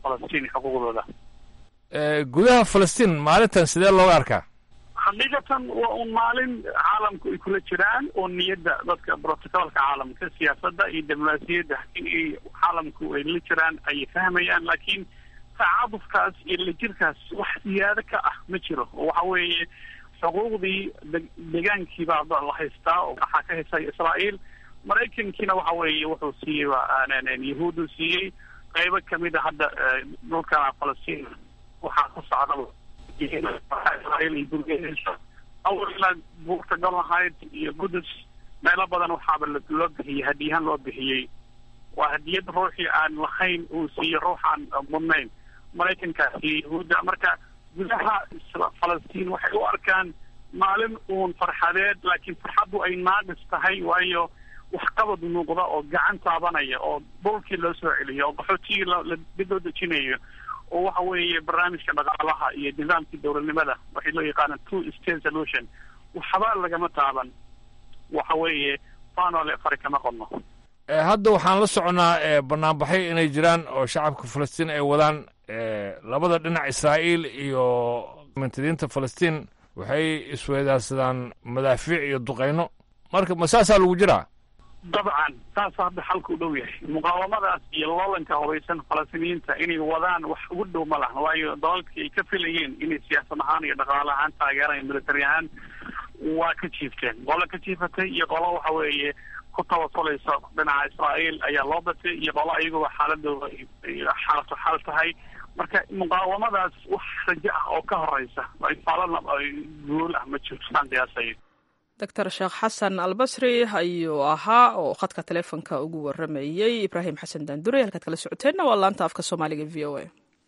falastiin xuquuqdooda gudaha falastiin maalintan sidee looga arkaa xaqiiqatan waa un maalin caalamku ay kula jiraan oo niyadda dadka brotocolka caalamka siyaasadda iyo diblomaasiyadda in ay caalamku ay la jiraan ayay fahmayaan laakiin tacaadufkaas iyo lajirkaas wax siyaado ka ah ma jiro oo waxa weeye xuquuqdii deegaankii baa la haystaa oo waxaa ka haysay israa'iil maraykankiina waxa weeye wuxuu siiyey yahuudu siiyey qaybo kamid a hadda dhulka falastiin waxaa ku socda israa'iil iyo burgeynayso awal ilaa buurta golahayd iyo qudus meelo badan waxaaba loo bixiyey hadiyahaan loo bixiyey waa hadiyad ruuxii aan lahayn uu siiyo ruuxaan mudnayn maraykankaas iyo yahuudda marka gudaha falastiin waxay u arkaan maalin uun farxadeed laakiin farxaddu ay naaqis tahay waayo waxqabad muuqda oo gacan taabanaya oo dhulkii loo soo celiyo oo qaxootigii dib loo dejinayo oo waxa weeye barnaamijka dhaqaalaha iyo nidaamkii dowladnimada waxay loo yaqaanaan two state solution waxba lagama taaban waxa weeye fanole fari kama qodno hadda waxaan la soconnaa banaanbaxyo inay jiraan oo shacabka falastiin ay wadaan labada dhinac israa'iil iyo mantadiinta falastiin waxay isweydaarsadaan madaafiic iyo duqayno marka ma saasaa lagu jiraa dabcan saas hadda xalka u dhow yahay muqaawamadaas iyo loolanka hubaysan falastiiniyiinta inay wadaan wax ugu dhow ma laha waayo dalalkii ay ka filayeen inay siyaasad ahaan iyo dhaqaale ahaan taageeraan military ahaan waa ka jiifteen qolo ka jiifatay iyo qolo waxa weeye ku tawasuleysa dhinaca israa'iil ayaa loo batay iyo qolo ayaguba xaaladooda xaalatu xaal tahay marka muqaawamadaas wax rajo ah oo ka horeysa faalana guul ah ma jirto saan qiyaasayo doctor sheekh xasan albasri ayuu ahaa oo khadka teleefonka ugu waramayey ibraahim xasan daandure halkaad kala socoteenna waa laanta afka soomaaliga v o a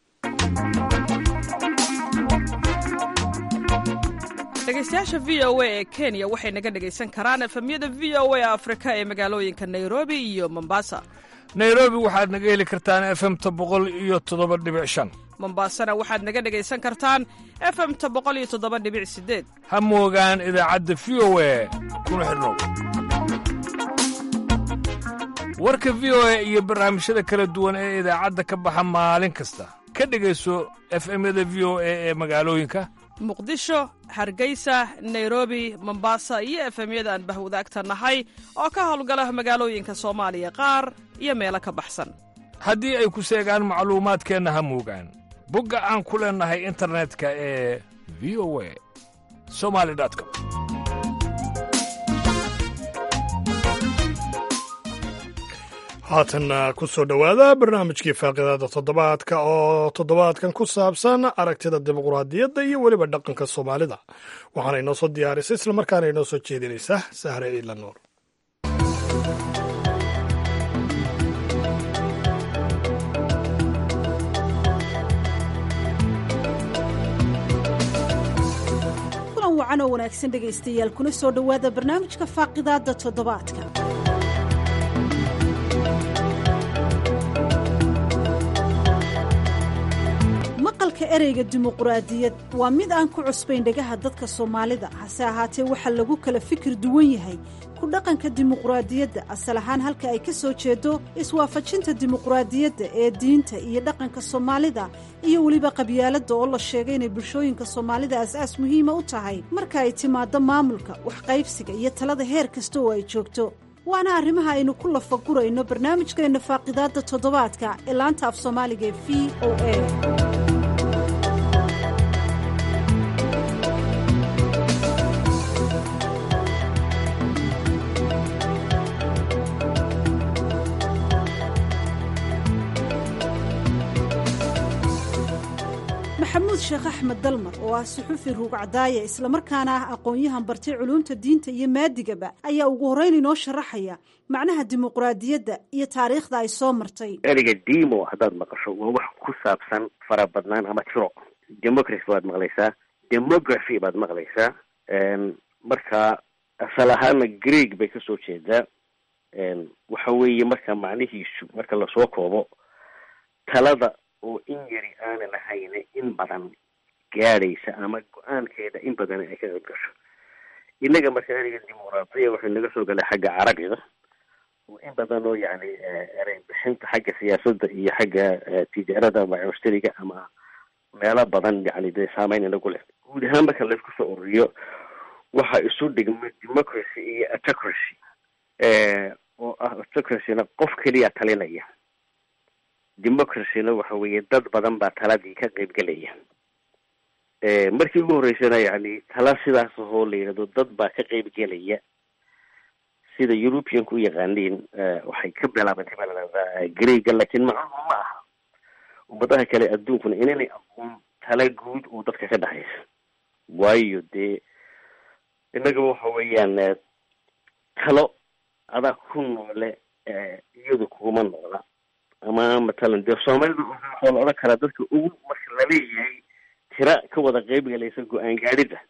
dhegeystayaasha v o a ee kenya waxay naga dhegaysan karaan efemyada v o a afrika ee magaalooyinka nairobi iyo mombasa nairobi waxaad naga heli kartaan efemta boqol iyo toddoba dhibic shan mombasana waxaad naga dhegaysan kartaan efemta boqol iyo toddoba dhibic sideed ha moogaan idaacadda v o a kuna xidhnow warka v o a iyo barnaamijyada kala duwan ee idaacadda ka baxa maalin kasta ka dhegayso efemyada v o a ee magaalooyinka muqdisho hargeysa nairobi mombasa iyo efemyada aan bahwadaagta nahay oo ka howlgala magaalooyinka soomaaliya qaar iyo meelo ka baxsan haddii ay ku seegaan macluumaadkeenna ha moogaan bogga aan ku leennahay internetka ee v o a somali com haatanna ku soo dhowaada barnaamijkii faaqidaada toddobaadka oo toddobaadkan ku saabsan aragtida dimuqraadiyadda iyo weliba dhaqanka soomaalida waxaana inoo soo diyaarisay islamarkaana inoo soo jeedinaysa sahre ciidla nuur kulan wacan oo wanaagsan dhegaystayaal kuna soo dhowaada barnaamijka faaqidaadda toddobaadka maqalka ereyga dimuquraadiyad waa mid aan ku cusbayn dhegaha dadka soomaalida hase ahaatee waxaa lagu kala fikir duwan yahay ku dhaqanka dimuquraadiyadda asal ahaan halka ay ka soo jeedo iswaafajinta dimuquraadiyadda ee diinta iyo dhaqanka soomaalida iyo weliba qabyaaladda oo la sheegay inay bulshooyinka soomaalida as-aas muhiima u tahay marka ay timaaddo maamulka waxqaybsiga iyo talada heer kasta oo ay joogto waana arrimaha aynu ku lafagurayno barnaamijkeenna faaqidaadda toddobaadka ee laanta af soomaaliga ee v o a maxamuud sheekh axmed dalmar oo ah suxufi ruugcadaaya islamarkaana ah aqoon-yahan bartay culuumta diinta iyo maadigaba ayaa ugu horreyn inoo sharaxaya macnaha dimuquraadiyadda iyo taariikhda ay soo martay ereyga dimo haddaad maqasho waa wax ku saabsan farabadnaan ama tiro democracy baad maqlaysaa demography baad maqlaysaa marka asal ahaana greeg bay kasoo jeedaa waxa weeye marka macnihiisu marka lasoo koobo talada oo in yari aanan ahayne in badan gaadhaysa ama go-aankeeda in badan ay ka qayb gasho innaga marka eriga dimuqraadiya wuxuu naga soo galay xagga carabiga oo in badan oo yani erey bixinta xagga siyaasadda iyo xagga tijaarada ama mushtariga ama meelo badan yani dee saameyn inagu leh guud ahaan marka laysku soo ururiyo waxa isu dhigma democracy iyo autocracy oo ah autocracyna qof keliya talinaya democracyna waxa weeye dad badan baa taladii ka qeybgelaya markii ugu horreysana yani tala sidaas ahoo la yidhahdo dad baa ka qeybgelaya sida europeanku u yaqaaniin waxay ka bilaabantay baa ladhahdaa greega laakiin macnuhu ma aha ummadaha kale adduunkuna inanay aqoon tala guud oo dadka ka dhexaysa waayo dee innaga waxa weeyaan talo adaa ku noole iyadu kuma noola ama matalan dee soomaalida waxaa la odhan karaa dadka ugu marka laleeyahay tira ka wada qeybgalaysa go-aan gaadhida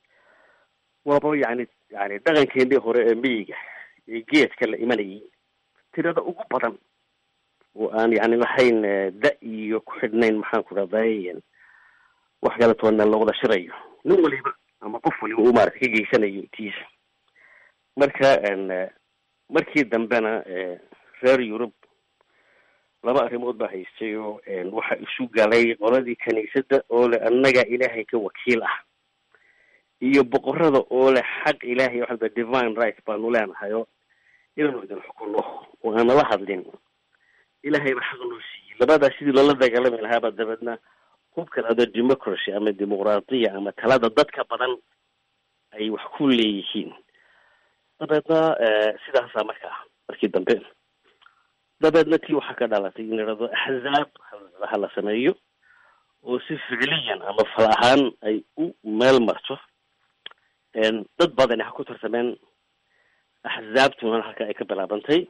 waaba yani yani dhaqankeenii hore ee miyiga ee geedka la imanayay tirada ugu badan oo aan yani lahayn da iyo ku xidhnayn maxaan ku dhahday wax kala toona la wada shirayo nin waliba ama qof waliba uu maarata ka geysanayo tiisa marka markii dambena reer yurub laba arrimood baa haystay oo waxa isu galay qoladii kiniisadda oo le annaga ilaahay ka wakiil ah iyo boqorada oo leh xaq ilaahay waxaa divine right baanu leenahay oo inaanu idin xukuno oo aan nala hadlin ilaahay ba xaq noo siiyey labadaa sidii loola dagaalami lahaaba dabeedna hubkan ado democracy ama dimuqraadiya ama talada dadka badan ay wax ku leeyihiin dabeedna sidaasaa markaa markii dambe dabeedna tii waxaa ka dhalatay in ladhahdo axzaab ha la sameeyo oo si ficliyan ama fal ahaan ay u meel marto dad badani ha ku tartameen axzaabtuna halka ay ka bilaabantay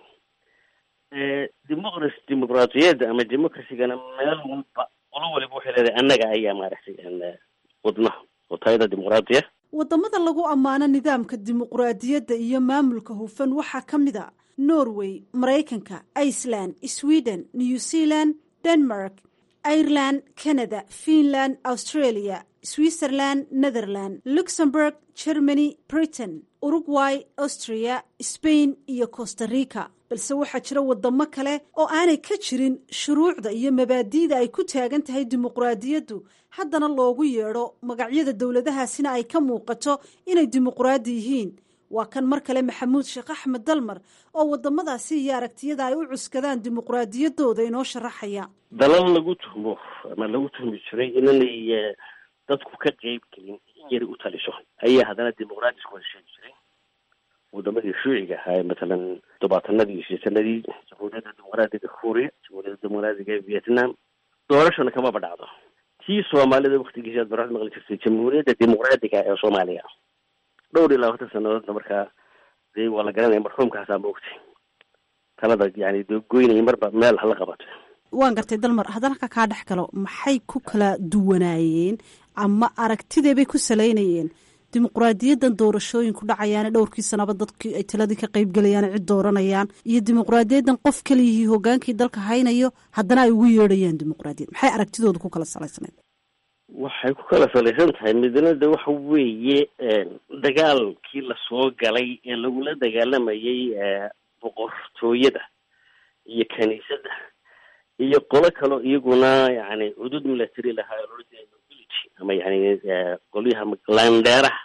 democracy dimuqraadiyadda ama democracygana meel walba qolo waliba waxay leedahay annaga ayaa maaragtay wadnaha oo tayada dimuqraadiya waddamada lagu ammaano nidaamka dimuqraadiyadda iyo maamulka hufan waxaa ka mid a norway maraykanka iceland sweden new zealand denmark ireland canada finland australia switzerland netherland luxembourg germany britain uruguay austria spain iyo costa rica balse waxaa jira wadamo kale oo aanay ka jirin shuruucda iyo mabaadi'da ay ku taagan tahay dimuqraadiyaddu haddana loogu yeedho magacyada dowladahaasina ay ka muuqato inay dimuqraadi yihiin waa kan mar kale maxamuud sheekh axmed dalmar oo wadamadaasi iyo aragtiyada ay u cuskadaan dimuqraadiyaddooda inoo sharaxaya dalal lagu tuhmo ama lagu tuhmi jiray inanay dadku ka qeyb gelin in yari u taliso ayaa haddana dimuqraadisku wada sheegi jiray wadamadii shuuciga ahaa matalan tobaatanadii iyo sideetanadii jamhuuriyadda dimuqraadiga kuuriya jamhuuriyadda dimuqraadiga vietnam doorashana kamaba dhacdo tii soomaalida waktigiisi aad baraad maqli jirtay jamhuuriyadda dimuqraadiga ee soomaaliya dhowr iyo labaatan sanadoodna markaa dee waa la garanaya marxuumkaasaa maogtay talada yani dee goynaya marba meel hala qabato waan gartay dalmar haddana ka kaa dhex galo maxay ku kala duwanaayeen ama aragtideebay ku salaynayeen dimuqraadiyaddan doorashooyinku dhacayaane dhowrkii sanaba dadkii ay taladii ka qeybgelayaan cid dooranayaan iyo dimuqraadiyaddan qof kaliyihii hogaankii dalka haynayo haddana ay ugu yeedhayaan dimuqraadiyad maxay aragtidooda ku kala salaysanayd waxay ku kala salaysan tahay midnada waxa weeye dagaalkii lasoo galay ee lagula dagaalamayay boqortooyada iyo kaniisadda iyo qolo kaleo iyaguna yani cudud milatary lahaa nobility ama yani qolyaha landheeraha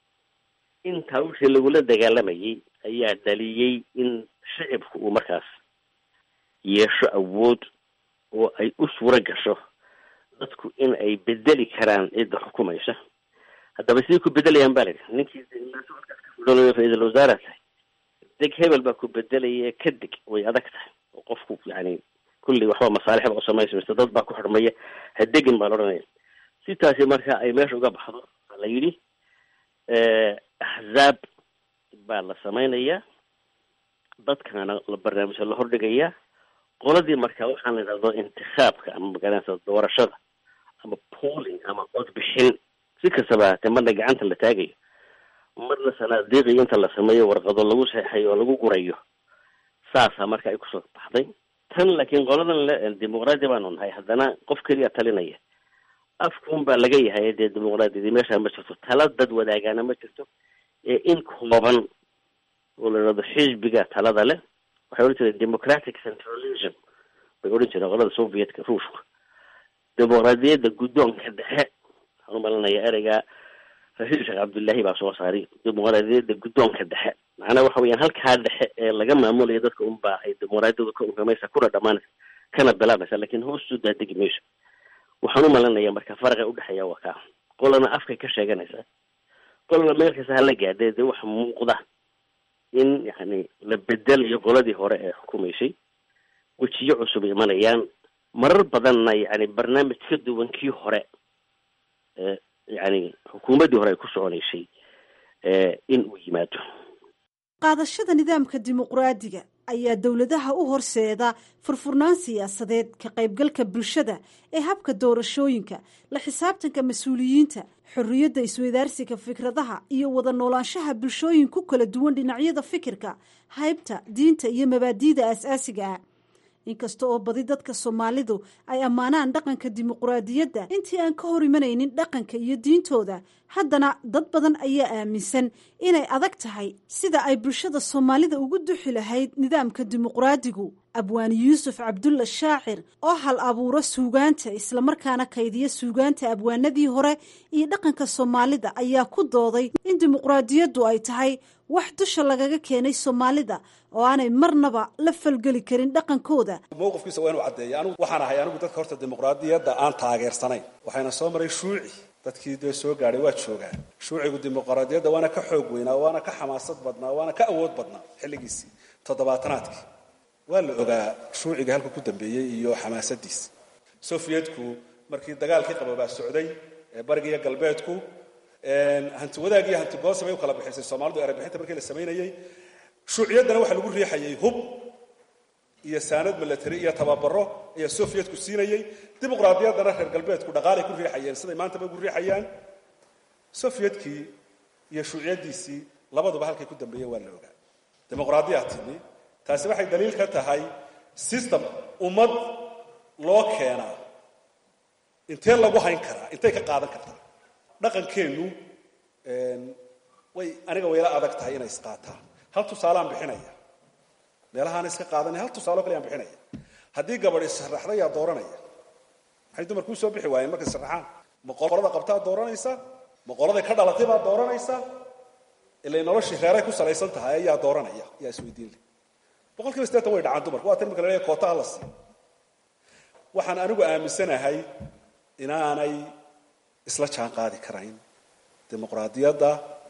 intaa wixii lagula dagaalamayay ayaa dhaliyey in shicibku uu markaas yeesho awood oo ay u suuro gasho dadku in ay bedeli karaan cidda xukumaysa haddaba siday ku bedelayaan ba la yidhi ninkii ra-iisal wasaara tahay deg hebel baa ku bedelaya ka deg way adag tahay oo qofku yani kulli waxba masaalixba u samaysa mise dad baa ku xidhmaya ha degin baa la odhanaya si taasi marka ay meesha uga baxdo waa la yidhi axzaab baa la samaynayaa dadkana la barnaamijka la hordhigayaa qoladii marka waxaan la yidhahdo intikaabka ama magaranaysa doorashada ama polling ama codbixin si kastaba haatee marna gacanta la taagayo marna sanaadiiqi inta la sameeyo warqado lagu seexayo oo lagu gurayo saasaa marka ay kusoo baxday tan laakiin qoladan le dimuqraadi baanu nahay haddana qof keliya talinaya afkuun baa laga yahay dee dimuqraadiyadii meesha ma jirto tala dad wadaagaana ma jirto ee in kooban oo la yidhahdo xisbiga talada leh waxay odhan jireen democratic centralism bay odhan jireen qolada sovietka ruushka dimuqraadiyadda guddoonka dhexe waxaan umalinaya ereyga rasiid sheekh cabdullaahi baa soo saaray dimuqraadiyadda guddoonka dhexe macnaha waxa weeyaan halkaa dhexe ee laga maamulaya dadka unbaa ay dimuqraadiyadu ka unkamaysa kuna dhamaanaysa kana bilaabaysa laakiin hoostu daadegi mayso waxaan umalinaya marka faraqa udhexeeya waa kaa qolana afkay ka sheeganaysaa qolana meel kasta hala gaadee dee waxa muuqda in yani la bedelayo qoladii hore ee xukumaysay wejiyo cusub imanayaan marar badanna yani barnaamij ka duwan kii hore ee yani xukuumaddii hore ay ku soconaysay in uu yimaado qaadashada nidaamka dimuqraadiga ayaa dowladaha u horseeda furfurnaan siyaasadeed ka qaybgalka bulshada ee habka doorashooyinka la xisaabtanka mas-uuliyiinta xorriyadda isweydaarsiga fikradaha iyo wada noolaanshaha bulshooyin ku kala duwan dhinacyada fikirka haybta diinta iyo mabaadi'da aas-aasiga ah inkasta oo badi dadka soomaalidu ay ammaanaan dhaqanka dimuqraadiyadda intii aan ka hor imanaynin dhaqanka iyo diintooda haddana dad badan ayaa aaminsan inay adag tahay sida ay bulshada soomaalida ugu duxi lahayd nidaamka dimuqraadigu abwaani yuusuf cabdulla shaacir oo hal abuuro suugaanta islamarkaana kaydiya suugaanta abwaanadii hore iyo dhaqanka soomaalida ayaa ku dooday in dimuqraadiyaddu ay tahay wax dusha lagaga keenay soomaalida oo aanay marnaba la falgeli karin dhaqankooda mowqifkiisa waa inuu caddeeya anigu waxaan ahay anigu dadka horta dimuqraadiyadda aan taageersanayn waxayna soo maray shuuci dadkii dee soo gaadhay waa joogaan shuucigu dimuqraadiyadda waana ka xoog weynaa waana ka xamaasad badnaa waana ka awood badnaa xilligiisii toddobaatanaadkii waa la ogaa shuuciga halka ku dambeeyey iyo xamaasadiisa sofiyetku markii dagaalkii qaboobaa socday ee bariga iyo galbeedku hanti wadaag iyo hanti goosab ay u kala bixisay soomaalidu erebixinta markii la samaynayey shuuciyaddana waxaa lagu riixayay hub iyo saanad milatary iyo tababaro ayaa sofiyetku siinayey dimuqraadiyaddana reer galbeedku dhaqaalay ku riixayeen siday maantaba ugu riixayaan sofiyedkii iyo shuuciyaddiisii labaduba halkay ku dambeeyeen waa la ogaa dimuqraadiyaa timi taasi waxay daliil ka tahay system ummad loo keenaa intee lagu hayn karaa intay ka qaadan kartaa dhaqankeennu way aniga wayla adag tahay inay isqaataan hal tusaaleaan bixinaya meelahaan iska qaadanay hal tusaalo kale aan bixinaya haddii gabadh issharaxday yaa dooranaya maxay dumarku usoo bixi waayeen markay sharaxaan ma qolada qabtaa dooranaysa ma qoladay ka dhalatay baa dooranaysa ilay noloshii reeray ku salaysan tahay ayaa dooranaya yaa isweydiin leh boqol kiiba sideetan way dhacaan dumarku waa tan imika la leeyahay kootaha la siiyo waxaan anigu aaminsanahay inaanay isla jaan qaadi karayn dimuqraadiyadda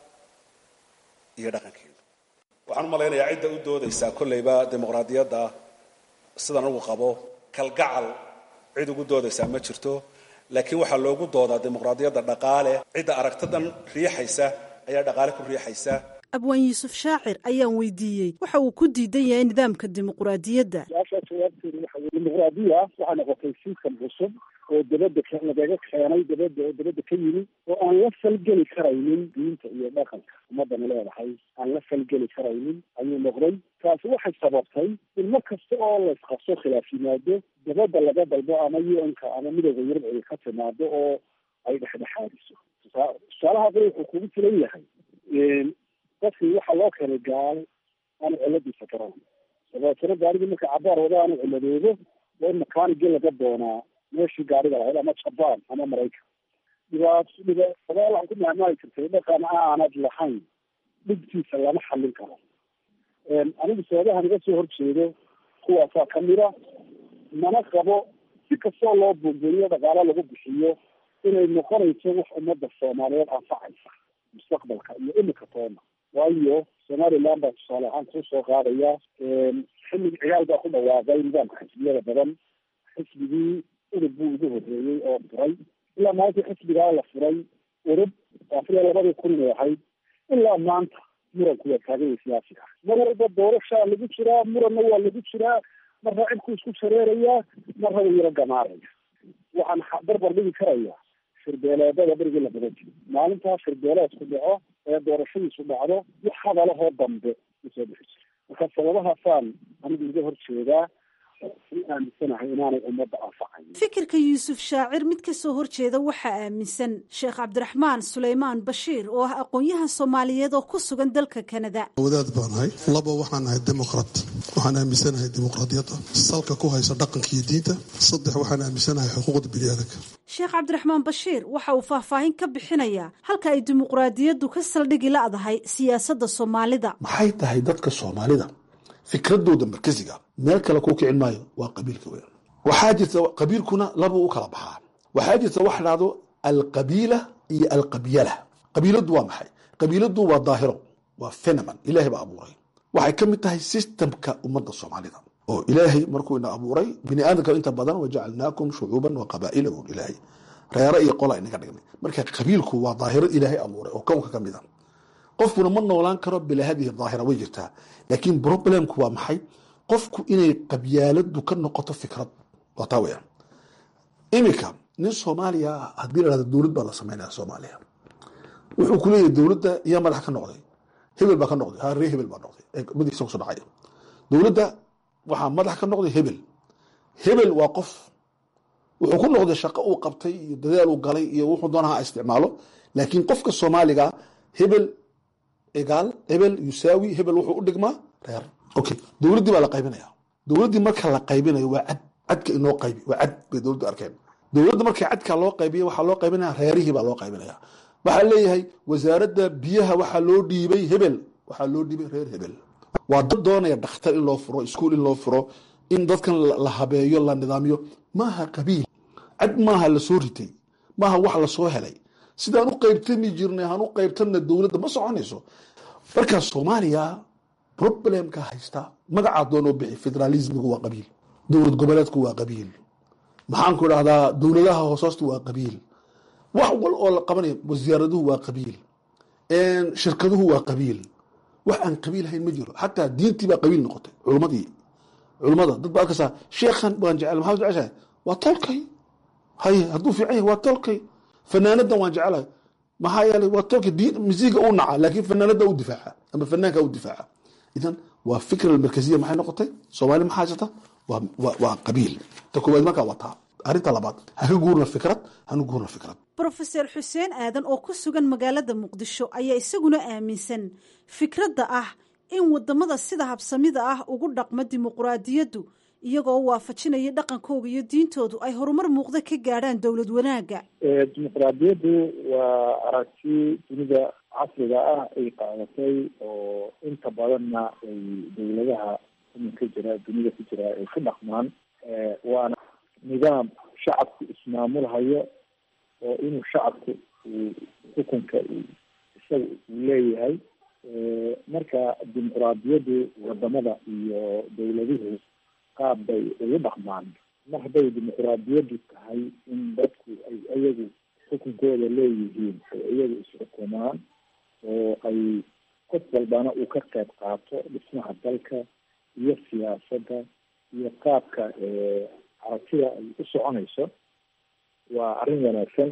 iyo dhaqankeedu waxaan u malaynayaa cidda u doodaysaa kollayba dimuqraadiyadda sidaan ugu qabo kalgacal cid ugu doodaysaa ma jirto laakiin waxaa loogu doodaa dimuqraadiyadda dhaqaale cidda aragtidan riixaysa ayaa dhaqaale ku riixaysa abwaan yuusuf shaacir ayaan weydiiyey waxa uu ku diidan yahay nidaamka dimuqraadiyadda su-aashaa jawaabteedu waxa weye dimuqraadiya waxaa noqotay sistam cusub oo dabadda lagaga keenay dabadda oo dabadda ka yimi oo aan la falgeli karaynin diinta iyo dhaqanka ummadana leedahay aan la falgeli karaynin ayuu noqday taasi waxay sababtay in mar kasta oo laysqabso khilaaf yimaado dabadda laga dalbo ama un-ka ama midooda yurub ay ka timaado oo ay dhexdhexaadiso tusaalaha qori wuxuu kugu filan yahay dadkii waxaa loo keenay gaal aanu ciladiisa garan dabeetana gaarigii marka cabaar wada aanu ciladoodo waa in makaanigii laga doonaa meeshii gaariga lahayd ama jabaan ama maraykan dhibaat dhibaatadaal waxaan ku mahmaali jirtay dhaqan aanad lahayn dhibtiisa lama xallin karo anigu sababahan iga soo horjeedo kuwaasaa kamida mana qabo si kastoo loo buugeeyo dhaqaalo lagu bixiyo inay noqonayso wax ummadda soomaaliyeed anfacaysa mustaqbalka iyo imika toona waayo somaliland baa tusaale ahaan kuu soo qaadaya xillig ciyaal baa ku dhawaaqay nidaamka xisbiyada badan xisbigii urub buu ugu horreeyey oo furay ilaa maalintii xisbigaa la furay urub afariya labadii kun inay ahayd ilaa maanta muranku waa taaganya siyaasiga mar walba doorashaa lagu jiraa muranna waa lagu jiraa marna cibku isku shareerayaa marna wuu yaro gamaaraya waxaan barbar dhigi karayaa shirbeeleedada berigii la badan jiro maalintaa shirbeeleedku dhaco ee doorashadiisu dhacdo wax hadalahoo dambe usoo bixi jira marka sababahaasaan anigu iga horjeedaa si aaminsanahay inaanay ummadda anfacayn fikirka yuusuf shaacir mid ka soo horjeeda waxaa aaminsan sheekh cabdiraxmaan suleymaan bashiir oo ah aqoon-yahan soomaaliyeed oo ku sugan dalka kanada wadaad baan nahay laba waxaan nahay dimuqraat waxaan aaminsanahay dimuqraadiyadda salka ku haysa dhaqanka iyo diinta saddex waxaan aaminsanahay xuquuqda biniaadanka sheekh cabdiraxmaan bashiir waxa uu faahfaahin ka bixinayaa halka ay dimuqraadiyaddu ka saldhigi la'dahay siyaasadda soomaalida maxay tahay dadka soomaalida fikradooda markasiga meel kale ku kicin maayo waa qabiilka weyn waxaa jirta qabiilkuna laba u kala baxaa waxaa jirta wax dhahdo alqabiila iyo alqabyala qabiiladu waa maxay qabiiladu waa daahiro waa phenomen ilaahay baa abuuray waxay ka mid tahay systemka ummadda soomaalida oo ilaahay markuu ina abuuray bini aadamka inta badan wajacalnaakum shucuuban wa qabaa'ila buu ilaahay reere iyo qola inaga dhignay marka qabiilku waa daahiro ilaahay abuuray oo kownka ka mid a qofkuna ma noolaan karo bilaa hadihi daahira way jirtaa laakiin problemku waa maxay qofku inay qabyaaladu ka noqoto fikrad waa taa weyaan iminka nin soomaaliya haddii la hahdo dowlad baa la sameynaya soomaaliya wuxuu ku leeyahay dowladda yaa madax ka noqday hebel baa ka noqday ha ree hebel baa noqday madiisa kusoo dhacaya dowladda waxaa madax ka noqday hebel hebel waa qof wuxuu ku noqday shaqo uu qabtay iyo dadaal uu galay iyo wuxuu doonaha isticmaalo laakiin qofka soomaaliga hebel egaal hebel yusaawi hebel wuxuu u dhigmaa reer okay dowladdii baa la qaybinaya dowladdii marka la qaybinayo waa cad cadka inoo qaybi waa cad bay dowladdu arkeen dowladda markii cadka loo qaybiya waxaa loo qaybinaya reerihii baa loo qaybinaya waxaa leeyahay wasaaradda biyaha waxaa loo dhiibay hebel waxaa loo dhiibay reer hebel waa dad doonaya dhakhtar in loo furo iskuol in loo furo in dadkan la habeeyo la nidaamiyo maaha qabiil cad maaha lasoo ritay maaha wax lasoo helay sidaan u qaybtami jirnay han u qaybtanna dowladda ma soconayso marka soomaaliya problemka haysta magacaa doonoo bixi federalismigu waa qabiil dowlad goboleedku waa qabiil maxaanku idhahdaa dowladaha hoosoosta waa qabiil wax wal oo la qabanaya wasaaraduhu waa qabiil shirkaduhu waa qabiil wax aan qabiil hayn ma jiro xataa diintii baa qabiil noqotay culmadii culmada dad ba arkaysaa sheekhan waan jecel maxaa jeceshahay waa tolkay haye hadduu fiican yahay waa tolkay fanaanadan waan jecelahay maxaa yeelay waa tolkay diin misiiga u naca laakiin fanaanada u difaaca ama fanaanka u difaaca idan waa fikra almarkaziya maxay noqotay soomaali maxaa haysata waa waa qabiil ta koowaad markaa waa taa arrinta labaad haka guurna fikrad hanu guurna fikrad brofeser xuseen aadan oo ku sugan magaalada muqdisho ayaa isaguna aaminsan fikradda ah in wadamada sida habsamida ah ugu dhaqma dimuquraadiyaddu iyagoo waafajinaya dhaqankooga iyo diintoodu ay horumar muuqda ka gaadhaan dowlad wanaagga dimuquraadiyaddu waa aragti dunida casriga ah ay qaadatay oo inta badanna ay dowladaha iminka jira dunida ku jira ay ku dhaqmaan waana nidaam shacabku ismaamulhayo oo inuu shacabku uu xukunka isaga uu leeyahay marka dimuquraadiyaddu wadamada iyo dowladuhu qaab bay ugu dhaqmaan mar hadday dimuquraadiyaddu tahay in dadku ay iyagu xukunkooda leeyihiin ay iyagu isxukumaan oo ay qof walbana uu ka qayb qaato dhismaha dalka iyo siyaasadda iyo qaabka aragtida ay u soconayso waa arrin wanaagsan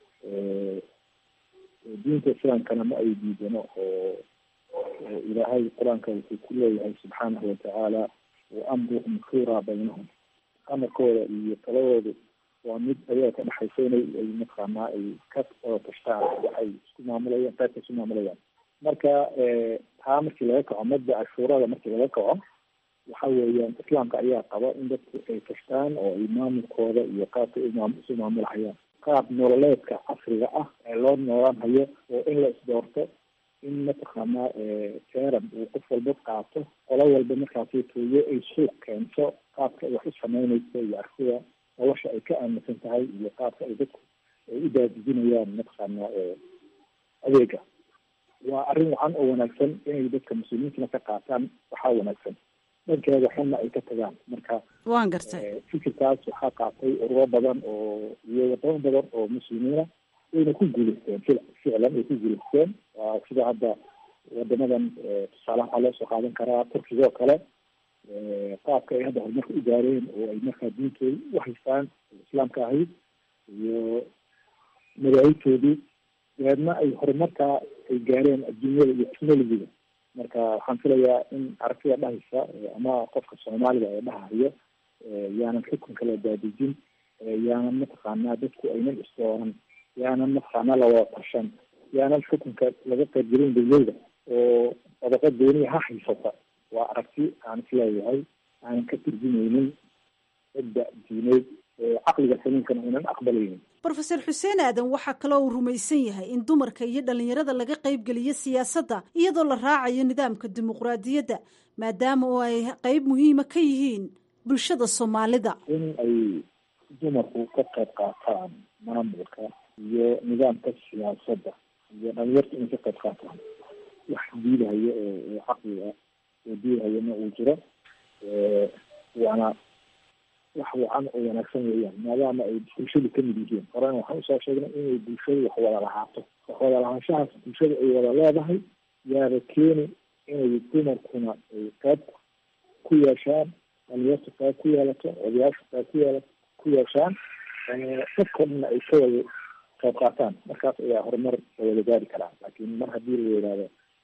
diinta islaamkana ma ay diidano oo ilaahay qur-aanka wuxuu ku leeyahay subxaanahu watacaala wa amruhum shuuraa baynahum amarkooda iyo taladoodu waa mid ayaga ka dhexaysa inay ay mataqaanaa ay ka wada tashtaan waxay isku maamulayaan qaybka isku maamulayaan marka taa markii laga kaco madda cashuurada markii laga kaco waxa weeyaan islaamka ayaa qaba in dadku ay tashtaan oo ay maamulkooda iyo qaabka isu maamulhayaan qaab nololeedka casriga ah ee loo noolaan hayo oo in la isdoorto in mataqaanaa teran uu qof walba qaato qolo walba markaasi tooyo ay suuq keento qaabka ay wax u sameynayso iyo artida nolosha ay ka aaminsan tahay iyo qaabka ay dadku ay u daadijinayaan mataqaanaa adeega waa arrin wacan oo wanaagsan inay dadka muslimiintana ka qaataan waxaa wanaagsan dhankeeda xunna ay ka tagaan marka waan gartay fikirkaas waxaa qaatay ururo badan oo iyo wadamo badan oo muslimiina wayna ku guuleysteen fil ficlan way ku guuleysteen waa sida hadda wadamadan tusaale waxaa loo soo qaadan karaa turkiga oo kale qaabka ay hadda horumarka u gaareen oo ay markaa diintooda u haystaan islaamka ahayd iyo madaahibtoodii dabeedna ay horumarkaa ay gaareen adduunyada iyo technologiga marka waxaan filayaa in aragtida dhahaysa ama qofka soomaaliga ee dhahayo yaanan xukunka la daadejin yaanan mataqaanaa dadku aynan isdooran yaanan mataqaanaa lawada tashan yaanan xukunka laga qaybgelin dawlada oo sadaqa dooniya ha haysata waa aragti aan isleeyahay aanan ka turjumeynin cidda diineed caqliga saliimkana aynan aqbalaynin brofeor xuseen aadan waxaa kaloo uu rumaysan yahay in dumarka iyo dhalinyarada laga qaybgeliyo siyaasadda iyadoo la raacayo nidaamka dimuqraadiyadda maadaama oo ay qeyb muhiima ka yihiin bulshada soomaalida in ay dumarku ka qayb qaataan maamulka iyo nidaamka siyaasadda iyo dhalinyarta inay ka qayb qaataan wax diidahayo oo caqliga oo diidahayona uu jiro waana wax wacan oo wanaagsan weeyaan maadaama ay bulshadu kamid yihiin horena waxaan usoo sheegnay inay bulshadu wax wada lahaato wax wada lahaanshahaas bulshadu ay wada leedahay yaaba keeni inay dumarkuna ay qayb ku yeeshaan dhalinyartu qayb ku yeelato odayaashu qayb ku yeela ku yeeshaan dadkoo dhanna ay ka wada qayb qaataan markaas ayaa horumar la wada gaari karaa laakiin mar haddii la yidhaahdo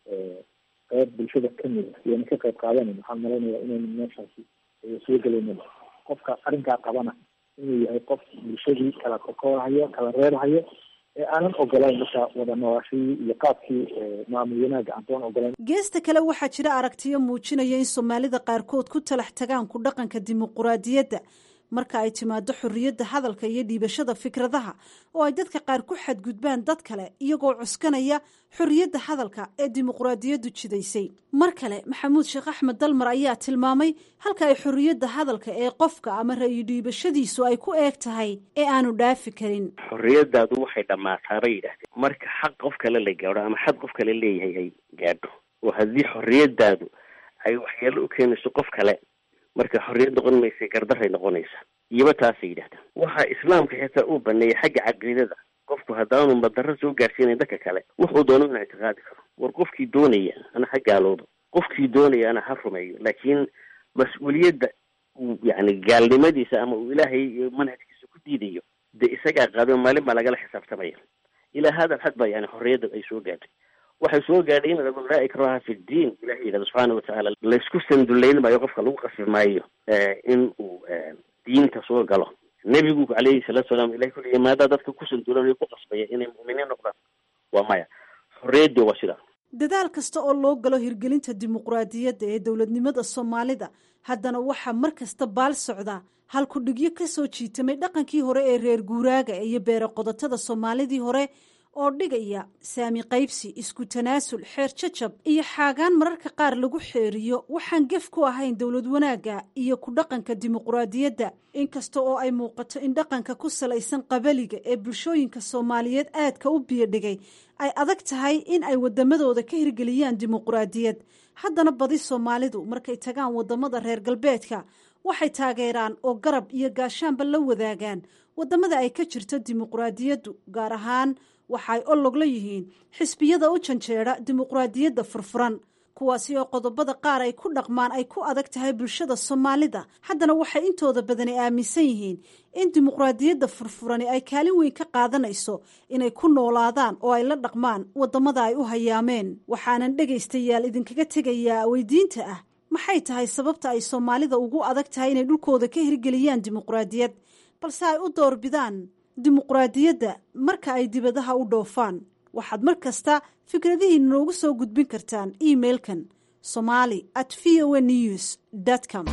qayb bulshada kamid a iyana ka qayb qaadanan waxaan malaynayaa inayna meeshaasi soo gelaynin qofka arrinkaa qabana inuu yahay qof bulshadii kala kokoorhayo kala reebhayo ee aanan ogolayn marka wada noolaashadii iyo qaabkii maamul wanaaga aantoon ogolayn geesta kale waxaa jira aragtiyo muujinaya in soomaalida qaarkood ku talax tagaan ku dhaqanka dimuquraadiyadda marka ay timaado xorriyadda hadalka iyo dhiibashada fikradaha oo ay dadka qaar ku xadgudbaan dad kale iyagoo cuskanaya xorriyadda hadalka ee dimuquraadiyaddu jidaysay mar kale maxamuud sheekh axmed dalmar ayaa tilmaamay halka ay xorriyadda hadalka ee qofka ama ra'yi dhiibashadiisu ay ku eeg tahay ee aanu dhaafi karin xorriyadaadu waxay dhammaataa bay yidhahdeen marka xaq qof kale la gaadho ama xad qof kale leeyahay ay gaadho oo haddii xorriyadaadu ay waxyeelo u keenayso qof kale marka xorriyad noqon maysa gardaray noqonaysa iyoba taasay yidhahdaan waxaa islaamka xitaa uu baneeyay xagga caqiidada qofku haddaanu madarro soo gaarsiinayn dadka kale wuxuu doono inuu ictiqaadi karo war qofkii doonaya ana ha gaaloodo qofkii doonaya ana ha rumeeyo laakiin mas-uuliyadda uu yani gaalnimadiisa ama uu ilaahay manhajkiisa ku diidayo dee isagaa qaado maalin baa lagala xisaabtamaya ilaa hada alxad baa yani xorriyadda ay soo gaadhay waxay soo gaadhay in laa ikraha fi ddiin ilahay yidhahdo subxaana watacaala laysku sandullayn maayo qofka lagu qasbi maayo in uu diinta soo galo nebigu calayhi salaatu salaam ilahay kuliya maadaa dadka ku sandulan ku qasbaya inay mu'miniin noqdaan waa maya xorriyaddi waa sidaa dadaal kasta oo loo galo hirgelinta dimuqraadiyadda ee dowladnimada soomaalida haddana waxaa mar kasta baal socda halkudhigyo ka soo jiitamay dhaqankii hore ee reer guuraaga iyo beere qodotada soomaalidii hore oo dhigaya saami qaybsi isku tanaasul xeer jajab iyo xaagaan mararka qaar lagu xeeriyo waxaan gef ku ahayn dowlad wanaagga iyo ku dhaqanka dimuqraadiyadda inkasta oo ay muuqato in dhaqanka ku salaysan qabaliga ee bulshooyinka soomaaliyeed aadka u biyodhigay ay adag tahay in ay wadamadooda ka hirgeliyaan dimuqraadiyad haddana badi soomaalidu markay tagaan wadamada reer galbeedka waxay taageeraan oo garab iyo gaashaanba la wadaagaan wadamada ay ka jirto dimuqraadiyaddu gaar ahaan waxa ay olog la yihiin xisbiyada u janjeera dimuqraadiyadda furfuran kuwaasi oo qodobada qaar ay ku dhaqmaan ay ku adag tahay bulshada soomaalida haddana waxay intooda badani aaminsan yihiin in dimuqraadiyadda furfurani ay kaalin weyn ka qaadanayso inay ku noolaadaan oo ay la dhaqmaan wadamada ay u hayaameen waxaanan dhegaystayaal idinkaga tegayaa weydiinta ah maxay tahay sababta ay soomaalida ugu adag tahay inay dhulkooda ka hirgeliyaan dimuqraadiyad balse ay u doorbidaan dimuqraadiyadda marka ay dibadaha u dhoofaan waxaad mar kasta fikradihiina noogu soo gudbin kartaan emailkan somali at v o news com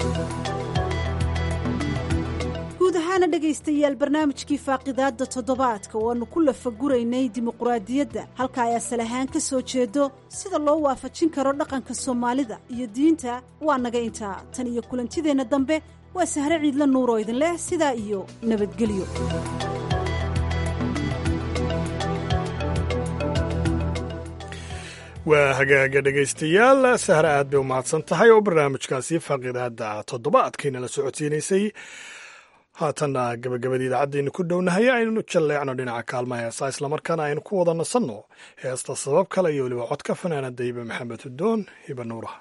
guud ahaana dhegaystayaal barnaamijkii faaqidaadda toddobaadka oo aanu ku lafaguraynay dimuqraadiyadda halka ay asal ahaan ka soo jeedo sida loo waafajin karo dhaqanka soomaalida iyo diinta waa naga intaa tan iyo kulantideenna dambe waa sahre ciidla nuur oo idin leh sidaa iyo nabadgelyo waa hagaaga dhegaystayaal sahre aad bay u mahadsan tahay oo barnaamijkaasi faaqidaada toddobaadkayna la socodsiinaysay haatanna gabagabadii idaacadaynu ku dhownahay aynu jalleecno dhinaca kaalmaha heesaa islamarkaana aynu ku wada nasanno heesta sabab kale iyo weliba codka fanaanada hibe maxamed hudoon hiba nuuraha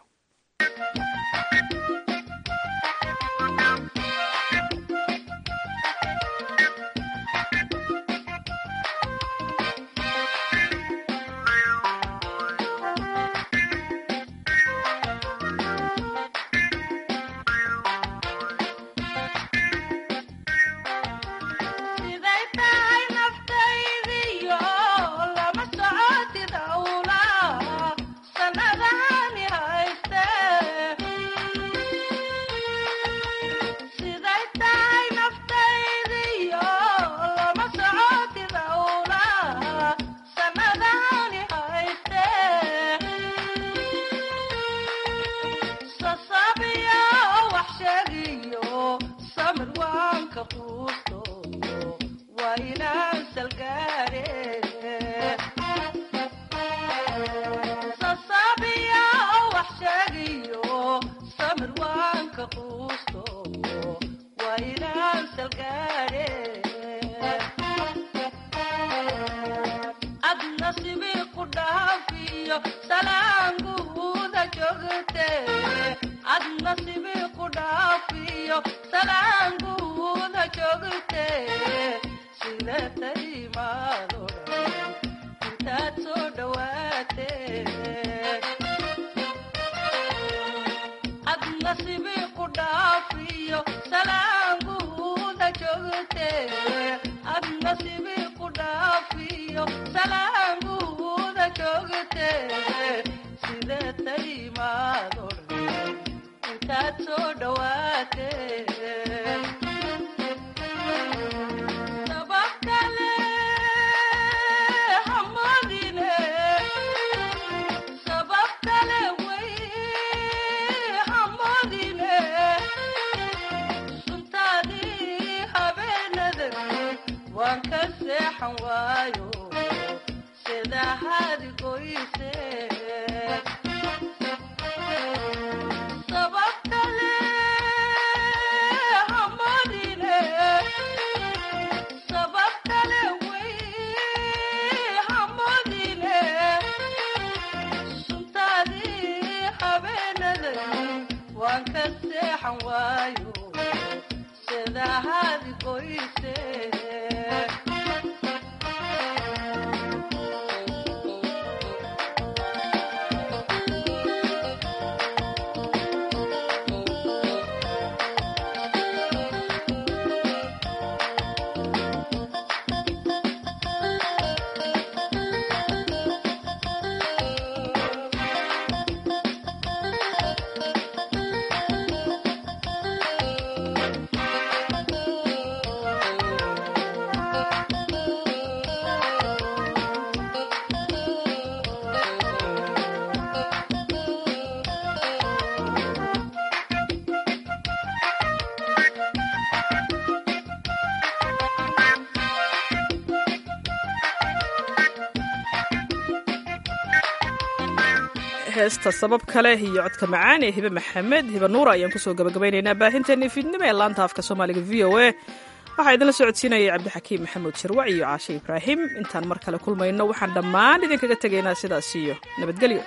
heesta sabab kale iyo codka macaan ee hibe maxamed hibe nuura ayaan kusoo gabagabaynaynaa baahinteennii fiidnimo ee laanta afka soomaaliga v o a waxaa idinla socodsiinayay cabdixakiim maxamuud shirwac iyo caashe ibraahim intaan mar kale kulmayno waxaan dhammaan idinkaga tegaynaa sidaas iyo nabadgelyo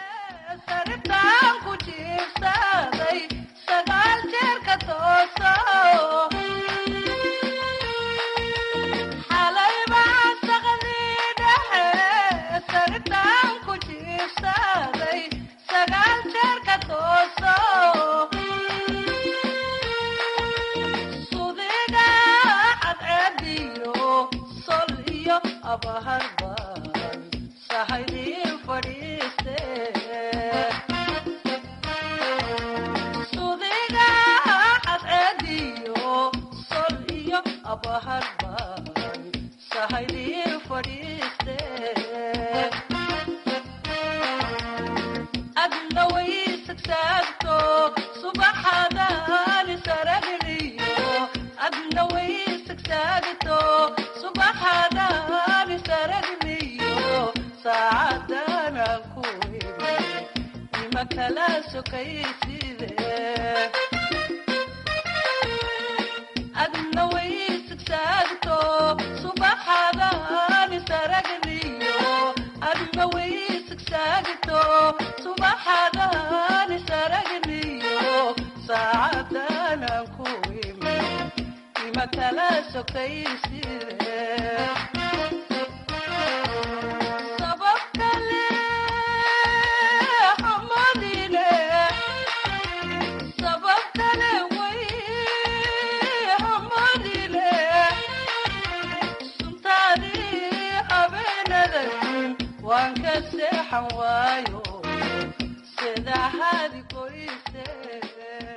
waan ka seexan waayo sida hadi qoyse